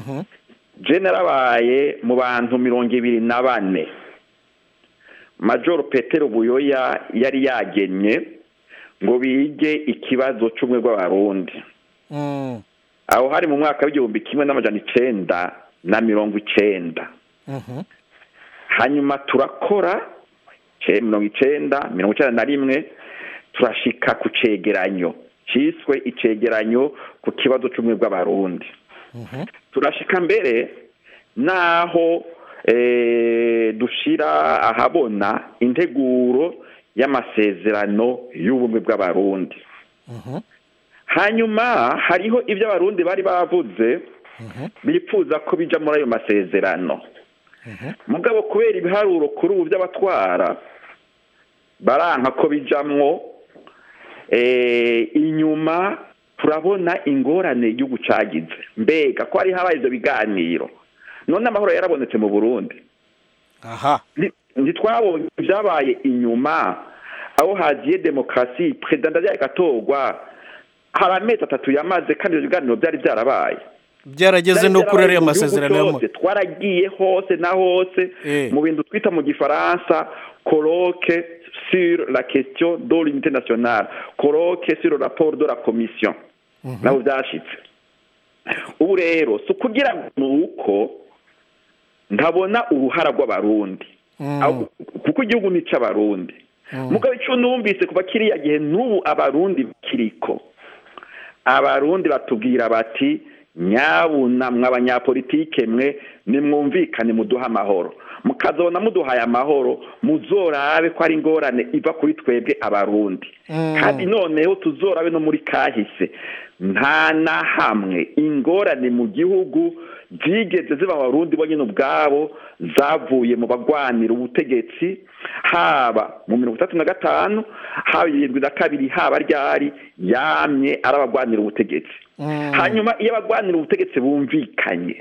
narabaye mu bantu mirongo ibiri na bane majoro petero buyoya yari yagennye ngo bige ikibazo cy'ubumwe bw'abarundi aho hari mu mwaka w'igihumbi kimwe n'amajana icenda na mirongo icenda hanyuma turakora mirongo icenda mirongo icenda na rimwe turashika ku cegeranyo cyiswe icegeranyo ku kibazo cy'ubumwe bw'abarundi turashika mbere naho dushira ahabona integuro y'amasezerano y'ubumwe bw'abarundi hanyuma hariho ibyo abarundi bari bavuze bifuza ko bija muri ayo masezerano mugabo kubera ibiharuro kuri ubu by'abatwara baranka ko bijamwo inyuma turabona ingorane igihugu cagize mbega ko hari habaye ivyo biganiro none amahoro yarabonetse mu burundi aha ntitwabonye ibyabaye inyuma aho hagiye demokarasi perezida ndajya agatorwa hari amezi atatu yamaze kandi ibyo biganiro byari byarabaye byarageze no kuri ariya Byari byarabaye mu gihugu masezerano y'amahoro cyose, twaragiye hose na hose mu bintu twita mu gifaransa colloque sur la question de l'unité nationale colloque sur le rapport de la commission nabo byashitse ubu rero si ukugira ngo ni uko ntabona uruhara rw'abarundi Aho- kuko igihugu ni icy'abarundi mugabo icyo numvise kuva kiriya gihe n'ubu abarundi bakiriko abarundi batubwira bati nyabuna mwe abanyapolitike mwe nimwumvikane muduhe amahoro mukazona muduhaye amahoro muzorabe ko ari ingorane iva kuri twebwe abarundi kandi noneho tuzorabe no muri kahise nta na hamwe ingorane mu gihugu zigeze ziba abarundi bo nyine ubwabo zavuye mu bagwanira ubutegetsi haba mu mirongo itatu na gatanu haba irindwi na kabiri haba ryari yamye ari abagwanira ubutegetsi hanyuma iyo abagwanira ubutegetsi bumvikanye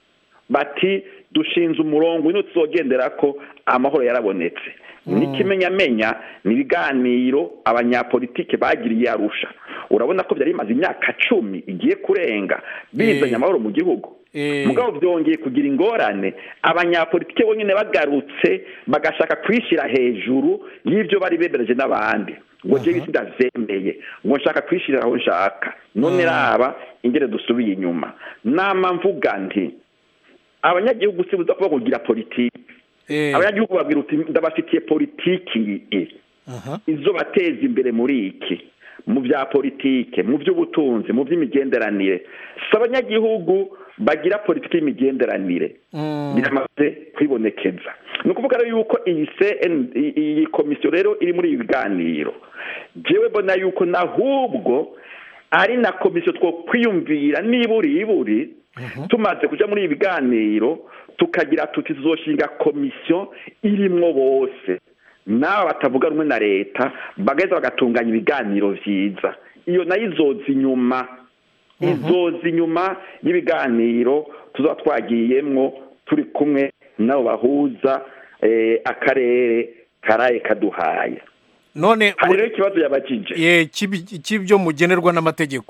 bati dushinze umurongo ino tuzogendera ko amahoro yarabonetse n'ikimenyamenya ni ibiganiro abanyapolitike bagiriye arusha urabona ko byari bimaze imyaka cumi igiye kurenga bizanye amahoro mu gihugu mugabo byongeye kugira ingorane abanyapolitike bonyine bagarutse bagashaka kwishyira hejuru y'ibyo bari bemereje n'abandi ngo njyewe isi ndazemeye ngo nshaka kwishyirira aho nshaka none raba ingere dusubiye inyuma nama mvuga nti abanyagihugu si buza kuba kugira politiki abanyagihugu babwira uti ndabafitiye politiki iyi izo bateza imbere muri iki mu bya politike mu by'ubutunzi mu by'imigenderanire si abanyagihugu bagira politiki y'imigenderanire biramaze kwibonekeza ni ukuvuga rero yuko iyi CN iyi komisiyo rero iri muri ibi biganiro jewe mbona yuko nahubwo ari na komisiyo two kwiyumvira niburi iburi tumaze kujya muri ibi biganiro tukagira tuti tuzoshinga komisiyo irimwo bose n'aba batavuga rumwe na leta bagaheza bagatunganya ibiganiro byiza iyo nayo izoza inyuma izoza inyuma y'ibiganiro tuzaba twagiyemwo turi kumwe n'abo bahuza eh, akarere karaye kaduhaye none hari rero ikibazo yabajije ye cy'ibi- cy'ibyo mugenerwa n'amategeko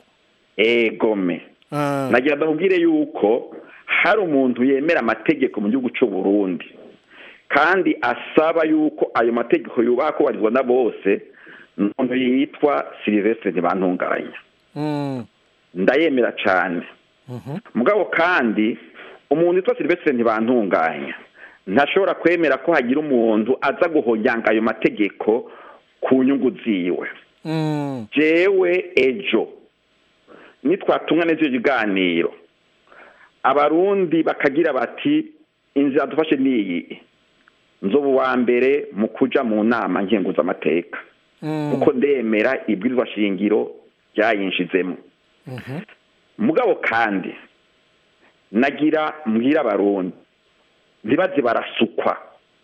egome nagira ndamubwire yuko hari umuntu yemera amategeko mu gihugu cy'u Burundi kandi asaba yuko ayo mategeko yubaha kubahirizwa na bose ni umuntu yitwa Sylvestre Ntibantunganya ndayemera cyane mugabo kandi umuntu witwa Sylvestre Ntibantunganya ntashobora kwemera ko hagira umuntu aza guhonyanga ayo mategeko ku nyungu ziwe jewe ejo nitwatumwa neza ibyo biganiro abarundi bakagira bati inzira dufashe niyi nzoba uwa mbere mu kuja mu nama nkenguzamateka kuko ndemera ibwirizwa shingiro ryayinshizemo mugabo kandi nagira mbwira abarundi ntibaze barasukwa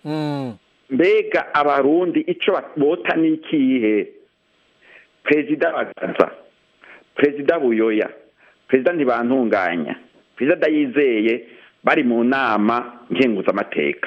mbega abarundi icyo bota ni ikihe perezida bagaza perezida buyoya perezida ntibantunganya perezida ndayizeye bari mu nama nkenguzamateka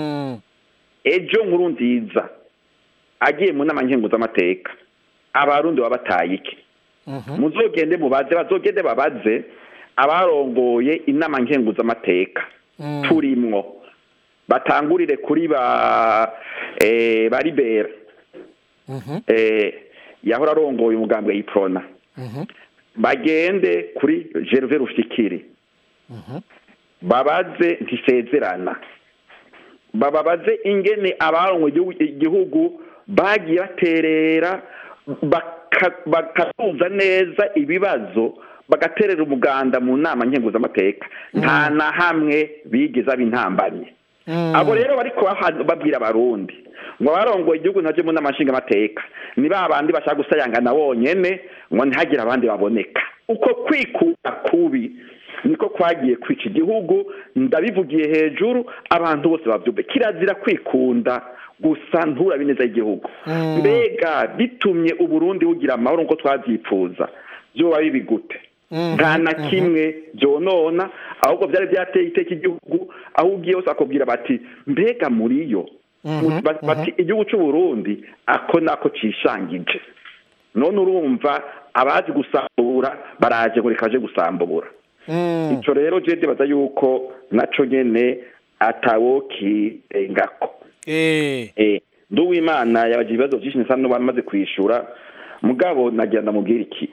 ejo nkuru nziza agiye mu nama nkenguzamateka abarundi baba bataye iki muzogende mubaze bazogende babaze abarongoye inama nkenguzamateka turimwo batangurire kuri ba eh, baribera eh, yahora arongoye umugambwe y'iprona bagende kuri Gervais Rufikiri babaze ntisezerana bababaze ingene abarongo igihugu bagiye baterera baka- bakatuza neza ibibazo bagaterera umuganda mu nama nkenguzamateka nta na hamwe bigeze ab'intambamye abo rero bariko baha- babwira abarundi ngo abarongoye igihugu ntaje mu nama nshingamateka ni ba bandi bashaka gusayangana bonyene ngo ntihagire abandi baboneka uko kwikura kubi niko kwagiye kwica igihugu ndabivugiye hejuru abantu bose babyumve kirazira kwikunda gusa nturabe neza y'igihugu mbega bitumye uburundi bugira amahoro nk'uko twabyifuza byoba bibi gute nta na kimwe byonona ahubwo byari byateye iteka igihugu aho ugiye hose bakubwira bati mbega muri yo Ba- bati igihugu cy'u Burundi ako nako cishangije none urumva abazi gusambura baraje ngo reka baje gusambura icyo rero je ndibaza yuko naco nyene atawokirengako nduwimana yabagira ibibazo byinshi nsa n'abamaze kwishura mugabo nagira ndamubwira iki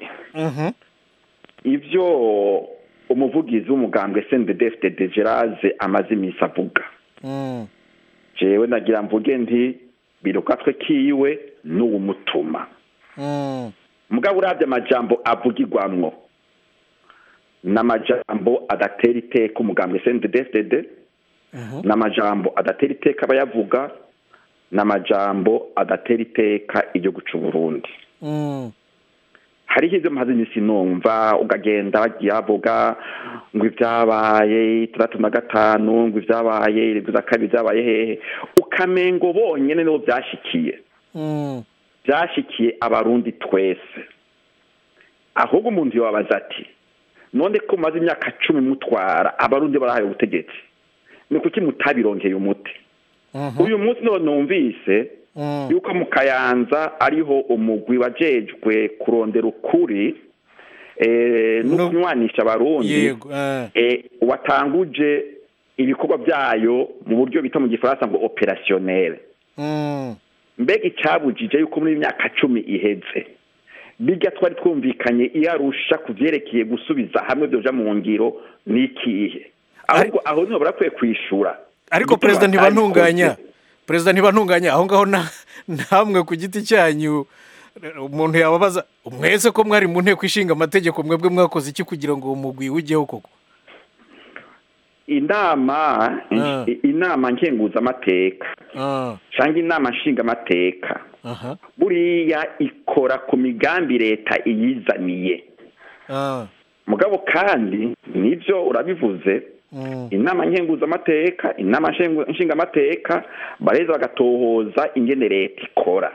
ibyo umuvugizi w'umugambwe sendedefite geraze amaze iminsi avuga jewe nagira mvuge nti birukatwe kiwe n'uwumutuma mugabo urabye amajambo avugirwamwo n'amajambo adatera iteka umugambwe sendedefite n'amajambo adatera iteka abayavuga n'amajambo adatera iteka igihugu cy'u Burundi hariho ibyo maze iminsi numva ukagenda bagiye bavuga ngo ibyabaye itandatu na gatanu ngo ibyabaye irindwi na kabiri byabaye hehe ukamengo bonyine nibo byashikiye byashikiye abarundi twese ahubwo umuntu yababaza ati none ko mumaze imyaka cumi mutwara abarundi barahaye ubutegetsi ni kuki mutabirongeye umuti uyu munsi none numvise yuko mu kayanza ariho umugwi wajejwe kurondera ukuri no kunywanisha abarundi watanguje ibikorwa byayo mu buryo bita mu gifaransa ngo operasiyonere mbega icyabujije yuko muri myaka cumi iheze bijya twari twumvikanye iyo arusha ku byerekeye gusubiza hamwe byoja mu ngiro ni ikihe ahubwo aho niho barakwiye kwishura ariko perezida ntibantunganya perezida ntibantunganya aho ngaho namwe ku giti cyanyu umuntu yababaza mwese ko mwari mu nteko ishinga amategeko mwebwe mwakoze iki kugira ngo uwo mugwi ujyeho koko inama inama nkenguzamateka cyangwa inama nshingamateka buriya ikora ku migambi leta iyizaniye mugabo kandi nibyo urabivuze inama nkenguzamateka inama nshingamateka bareza bagatohoza ingene leta ikora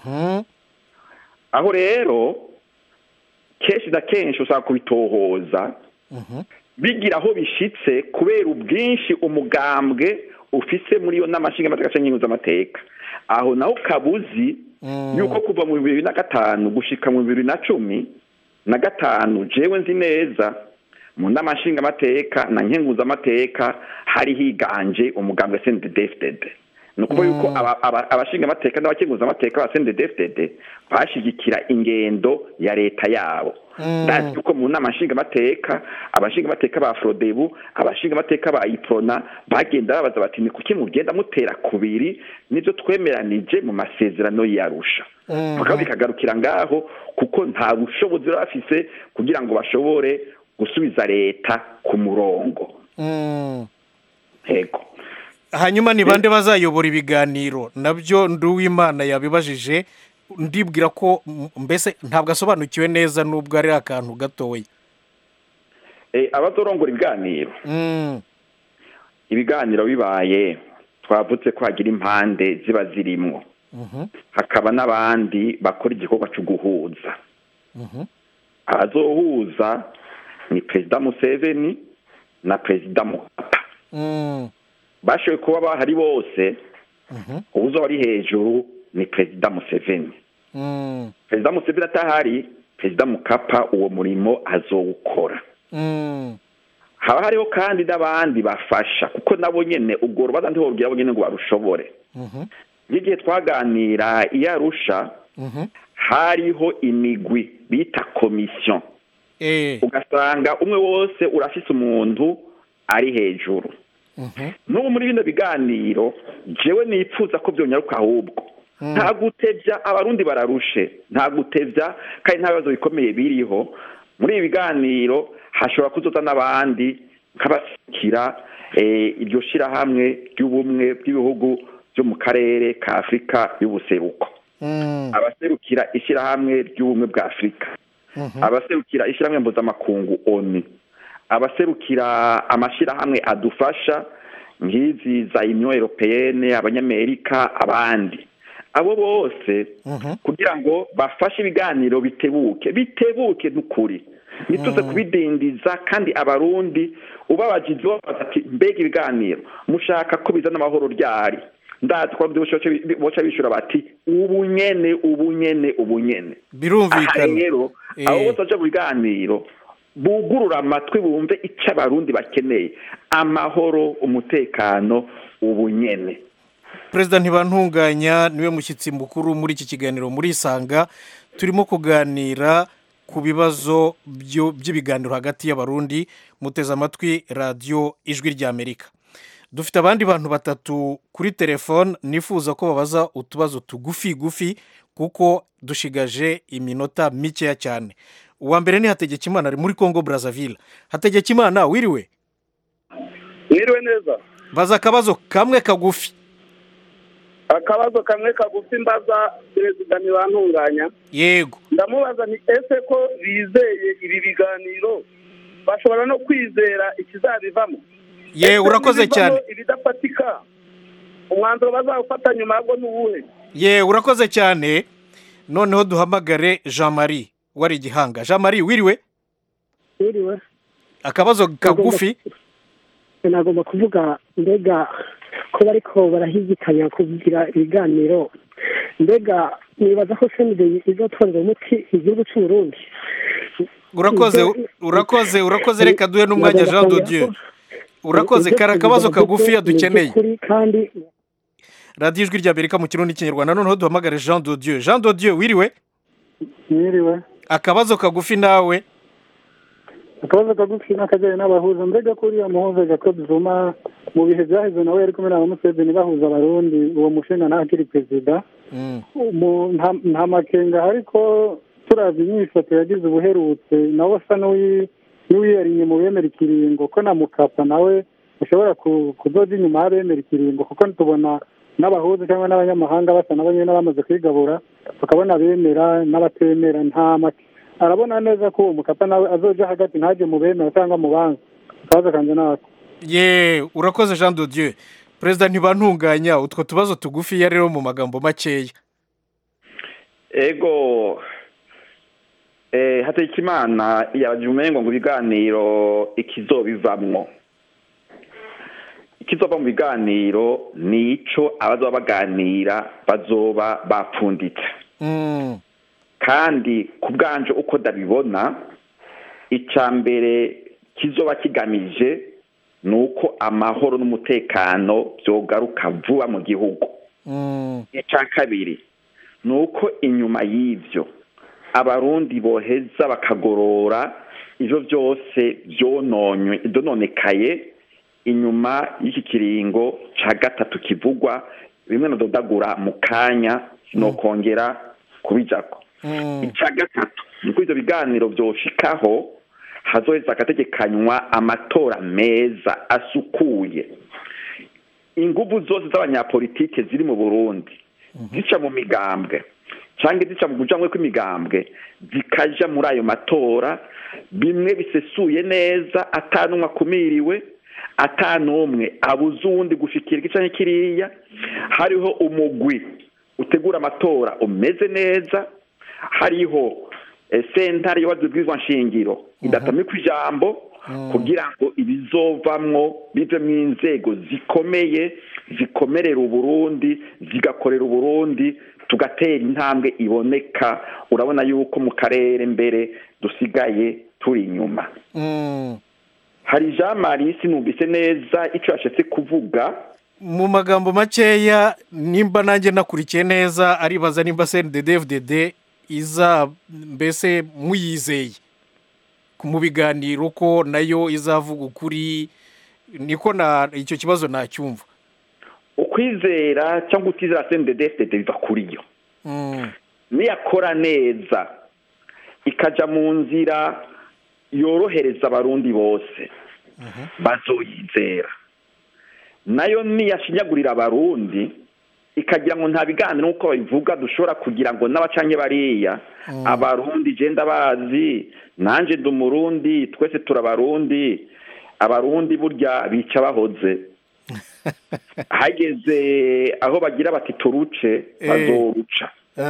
aho rero kenshi na kenshi usaba kubitohoza bigira aho bishitse kubera ubwinshi umugambwe ufise muri iyo nama nshingamateka cyangwa nkenguzamateka aho naho kabuzi yuko kuva mu bibiri na gatanu gushika mu bibiri na cumi na gatanu jewe nzi neza mu nama nshingamateka na nkenguzamateka hari higanje umugambwe sendedefitede ni ukuvuga yuko abashingamateka n'abakenguzamateka ba sendedefitede bashyigikira ingendo ya leta yabo ndazi yuko mu nama nshingamateka abashingamateka ba forodebu abashingamateka ba iprona bagenda babaza bati ni kuki mugenda mutera kubiri nibyo twemeranije mu masezerano yarusha bakaba bikagarukira ngaho kuko nta bushobozi baba bafise kugira ngo bashobore gusubiza leta ku murongo yego hanyuma ni bande bazayobora ibiganiro nabyo nduwimana yabibajije ndibwira ko mbese ntabwo asobanukiwe neza n'ubwo ari akantu gatoya abazorongora ibiganiro ibiganiro bibaye twavutse ko hagira impande ziba zirimo hakaba n'abandi bakora igikorwa cyo guhuza abazohuza ni perezida museveni na perezida mukapa bashoboye kuba bahari bose ubuzo ari hejuru ni perezida museveni perezida museveni atahari perezida mukapa uwo murimo azowukora haba hariho kandi n'abandi bafasha kuko nabo nyine ubwo rubanza ntibabwira abo nyine ngo barushobore nk'igihe twaganira iyo arusha hariho imigwi bita komisiyo ugasanga umwe wose urafise umuntu ari hejuru n'ubu muri bino biganiro jewe nipfuza ko byonyaruka ahubwo nta gutebya abarundi bararushe nta gutebya kandi nta bibazo bikomeye biriho muri ibi biganiro hashobora kuzoza n'abandi nk'abashyikira iryo shyirahamwe ry'ubumwe bw'ibihugu byo mu karere ka afurika y'ubuseruko abaserukira ishyirahamwe ry'ubumwe bwa afurika abaserukira ishyirahamwe mpuzamakungu oni abaserukira amashyirahamwe adufasha nk'izi za union europeyene abanyamerika abandi abo bose kugira ngo bafashe ibiganiro bitebuke bitebuke n'ukuri ntituze kubidindiza kandi abarundi ubabajize babaza ati mbega ibiganiro mushaka ko bizana amahoro ryari ndazi ko boca bishura bati ubu nyene ubu nyene ubu nyene birumvikana rero abo bose baje mu biganiro bugurura amatwi bumve icyo abarundi bakeneye amahoro umutekano ubunyene perezida ntibantunganya niwe mushyitsi mukuru muri iki kiganiro muri isanga turimo kuganira ku bibazo by'ibiganiro hagati y'abarundi muteze amatwi radiyo ijwi ry'amerika dufite abandi bantu batatu kuri telefone nifuza ko babaza utubazo tugufi gufi kuko dushigaje iminota mikeya cyane uwa mbere ni hategekimana ari muri congo brazzaville hategekimana wiriwe wiriwe neza baza akabazo kamwe kagufi akabazo kamwe kagufi mbaza perezida ntibantunganya yego ndamubaza ni ese ko bizeye ibi biganiro bashobora no kwizera ikizabivamo ye urakoze cyane ibidafatika umwanzuro bazawufata nyuma yabwo ni uwuhe ye urakoze cyane noneho duhamagare jean marie wari igihanga jean marie wiriwe wiriwe akabazo kagufi nagomba kuvuga mbega ko bariko barahigikanya kugira ibiganiro mbega nibaza ko senide izotorera umuti igihugu cy'uburundi urakoze urakoze urakoze reka duhe n'umwanya jean de dieu urakoze kari akabazo kagufiya dukeneye kandi radiyo ijwi ry'amerika mu kirundi n'ikinyarwanda noneho duhamagare jean de dieu jean de dieu wiriwe mwiriwe akabazo kagufi nawe akabazo kagufi n'akajyanye n'abahuza mbega ko uriya muhuza jacob zuma mu bihe byaheze nawe yari kumwe na museveni bahuza abarundi uwo mushinga ntakiri perezida nta makenga ariko turavye inyifato yagize ubuherutse nawe asa n'uwiyariye mu bemera ikiringo ko na mukapa nawe ushobora kuzoza inyuma y'abemera ikiringo kuko tubona n'abahuza cyangwa n'abanyamahanga basa nabo nyine bamaze kwigabura tukabona abemera n'abatemera nta make arabona neza ko uwo mukapa nawe azoja hagati ntajye mu bemera cyangwa mu banga akabazo kanjye nako ye urakoze jean de dieu perezida ntibantunganya utwo tubazo tugufiya rero mu magambo makeya ego hategekimana yabagira umengo ngo ibiganiro ikizobivamwo ikizova mu biganiro ni ico abazoba baganira bazoba bapfunditse kandi ku bwanje uko ndabibona icya mbere kizoba kigamije ni uko amahoro n'umutekano byogaruka vuba mu gihugu icya kabiri ni uko inyuma y'ibyo abarundi boheza bakagorora ibyo byose byononekaye inyuma y'iki kiringo cya gatatu kivugwa bimwe na dodagura mu kanya sinokongera kubijako icya gatatu ni uko ibyo biganiro byoshikaho hazoheza hagategekanywa amatora meza asukuye ingufu zose z'abanyapolitike ziri mu burundi zica mu migambwe cyangwa zica mu kujyanywe kw'imigambwe zikajya muri ayo matora bimwe bisesuye neza atanumwe akumiriwe atanumwe abuze uwundi gushikira igice kiriya hariho umugwi utegura amatora umeze neza hariho sentare yubatse ubwizwa nshingiro idatamikwa ijambo kugira ngo ibizovamwo bivemo inzego zikomeye zikomerera uburundi zigakorera uburundi tugatera intambwe iboneka urabona yuko mu karere mbere dusigaye turi inyuma hari jean marie sinumvise neza icyo yashatse kuvuga mu magambo makeya nimba nanjye nakurikiye neza aribaza nimba cndddfdd iza mbese muyizeye mu biganiro ko nayo izavuga ukuri niko na icyo kibazo nacyumva ukwizera cyangwa utizera cndddfdd biva kuri yo niyakora neza ikajya mu nzira yorohereza abarundi bose bazoyizera nayo niyashinyagurira abarundi ikagira ngo nta biganiro nk'uko babivuga dushobora kugira ngo n'abacanye bariya abarundi genda bazi nanjye ndi umurundi twese turabarundi abarundi burya bica bahoze hageze aho bagira bati turuce bazoruca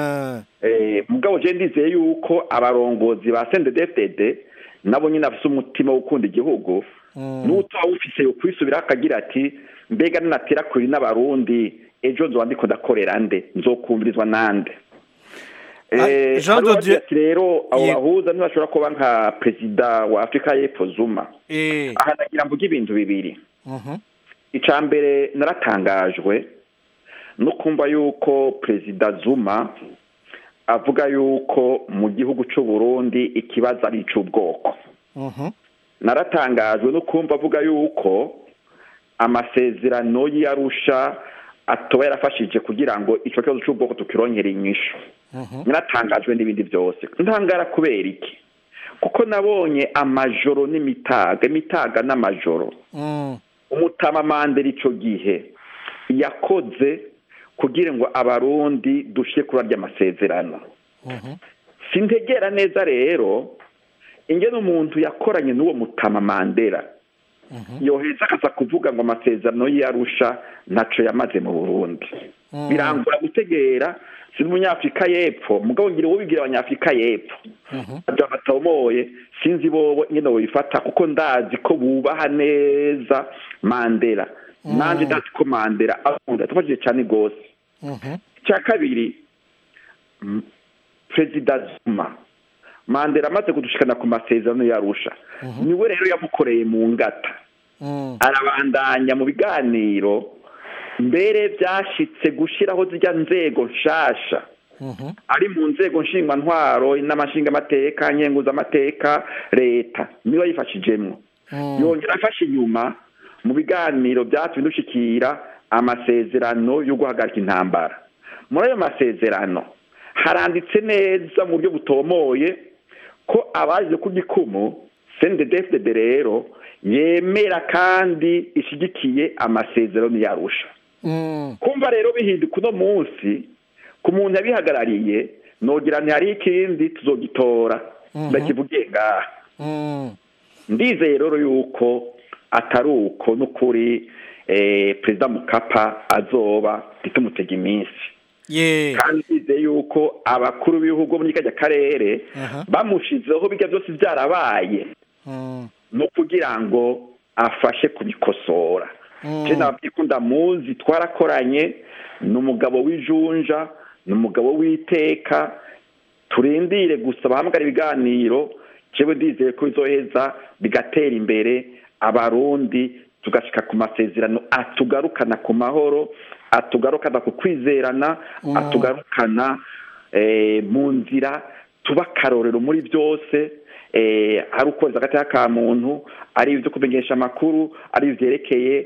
mugabo genda ndizeye yuko abarongozi ba sendedefdede nabo nyine bafite umutima wo gukunda igihugu n'utaba ufise yo kwisubiraho akagira ati mbega ninatera kuri n'abarundi ejo nzoba ndiko ndakorera nde nzokumvirizwa nande Eh, Jean hari de uwagira Dieu- ati rero abo Ye- bahuza ntibashobora kuba nka perezida wa afurika y'epfo zuma Eh, aha nagira mvuge ibintu bibiri mhm, icya mbere naratangajwe no kumva yuko perezida zuma avuga yuko mu gihugu cy'u Burundi ikibazo ari icy'ubwoko mhm, naratangajwe no kumva avuga yuko amasezerano y'arusha atoba yarafashije kugira ngo icyo kibazo cy'ubwoko tukirongere inyishu mhm, naratangajwe n'ibindi byose ntangara kubera iki kuko nabonye amajoro n'imitaga imitaga n'amajoro mm, umutama mandela icyo gihe yakoze kugira ngo abarundi dushyire kuri arya masezerano mhm, sintegera neza rero ingene umuntu yakoranye n'uwo mutama mandela mhm, yoheza akaza kuvuga ngo amasezerano y'arusha ntaco yamaze mu burundi mm, birangura gutegera si umunyafurika y'epfo mugabo ngira uwo bigira abanyafurika y'epfo mhm, abyo batabomoye sinzi bobo nyine babifata kuko ndazi ko bubaha neza mandela Mm. nanjye ndazi ko mandela akunda tufashije cyane rwose mhm, icya kabiri mm, perezida zuma mandela amaze kudushikana ku masezerano yarusha Mhm. niwe rero yamukoreye mu ngata mm, arabandanya mu biganiro mbere byashitse gushyiraho zijya nzego nshasha mhm, ari mu nzego nshingwantwaro n'amashingamateka nkenguzamateka leta niyo yifashijemo mm, yongera afashe inyuma mu biganiro byatumye dushikira amasezerano yo guhagarika intambara muri ayo masezerano haranditse neza mu buryo butomoye ko abaje ku gikumu cndfdd rero yemera kandi ishyigikiye amasezerano yarusha mm, kumva rero bihinduka uno munsi ku muntu yabihagarariye nogira ntihari ikindi tuzogitora Mhm. ndakivugiye ngaha mm, ndizeye rero yuko atari uko n'ukuri eh, perezida mukapa azoba ntitumutege iminsi ye kandi ndizeye yuko abakuru b'ibihugu muri kajya karere aha, bamushizeho bijya byose byarabaye mm, no kugira ngo afashe kubikosora mm, je nababwiye ko ndamuzi twarakoranye ni umugabo w'ijunja ni umugabo w'iteka turindire gusa bahamagara ibiganiro jewe ndizeye ko bizoheza bigatera imbere abarundi tugashika ku masezerano atugarukana ku mahoro atugarukana ku kwizerana Mm. atugarukana eh, mu nzira tuba akarorero muri byose eh, ari ukoreza agateka ka muntu ari ibyo kumenyesha amakuru ari ivyerekeye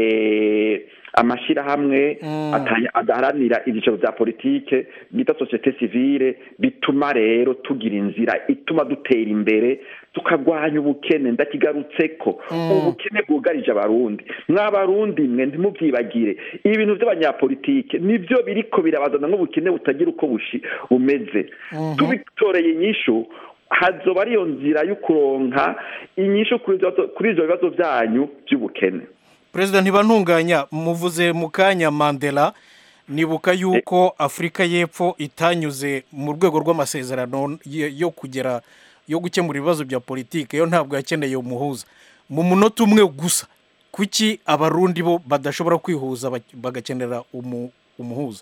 eh, amashyirahamwe Mm. atanya- adaharanira ibyiciro bya politike bita sosiyete sivile bituma rero tugira inzira ituma dutera imbere tukagwanya ubukene ndakigarutseko Mm. ubukene bwugarije abarundi mw'abarundi mwe ntimubyibagire ibintu by'abanyapolitike nibyo biriko birabazana nk'ubukene butagira uko bushi bumeze Mhm. tubitoreye inyishu hazoba ariyo nzira yo kuronka inyishu kuri ivyo bibazo- kuri ivyo bibazo byanyu by'ubukene perezida ntibantunganya muvuze mu kanya mandela nibuka yuko afurika y'epfo itanyuze mu rwego rw'amasezerano yo- yo kugera yo gukemura ibibazo bya politiki yo ntabwo yakeneye umuhuza mu munota umwe gusa kuki abarundi bo badashobora kwihuza bak- bagakenera umu- umuhuza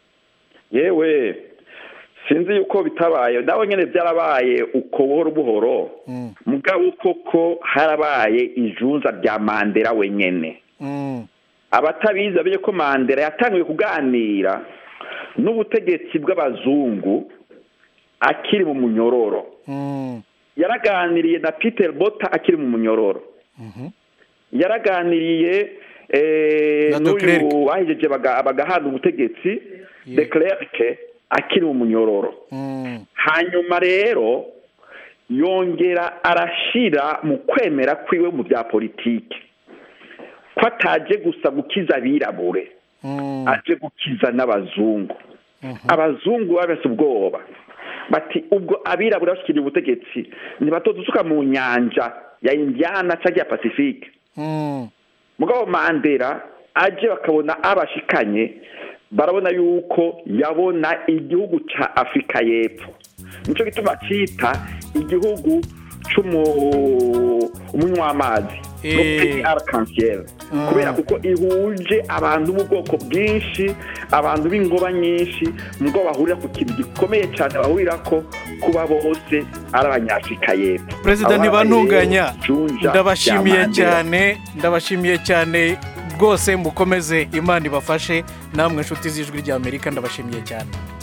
yewe sinzi yuko bitabaye nawe nyine byarabaye uko buhoro buhoro Mm, mugabo koko harabaye ijunza rya mandela wenyene mm, abatabizi bamenye ko mandela yatangiye kuganira n'ubutegetsi bw'abazungu akiri mu munyororo mm, yaraganiriye na peter bota akiri mu munyororo mhm, yaraganiriye eh, Na de Klerk. n'uyu bahijeje baga- bagahana ubutegetsi Ye. de Klerk akiri mu munyororo mm, hanyuma rero yongera arashira mu kwemera kwiwe mu bya politiki ko ataje gusa gukiza abirabure mm, aje gukiza n'abazungu mhm, abazungu babese ubwoba bati ubwo abirabura bashikiriye ubutegetsi ntibatodusuka mu nyanja ya indiana cyangwa ya pacifique mm, mugabo mandela aje bakabona abashikanye barabona yuko yabona igihugu ca afurika y'epfo nico gituma cita igihugu c'umu- umunywamazi no peyi arc-en-ciel kubera kuko ihuje abantu b'ubwoko bwinshi abantu b'ingoba nyinshi mubwo bahurira ku kintu gikomeye cyane bahurira ko kuba bose ari abanyafurika y'epfo perezida Abo ntibantunganya bari Junja ndabashimiye ya Mandela. cyane ndabashimiye cyane rwose mukomeze imana ibafashe namwe inshuti z'ijwi ry'amerika ndabashimiye cyane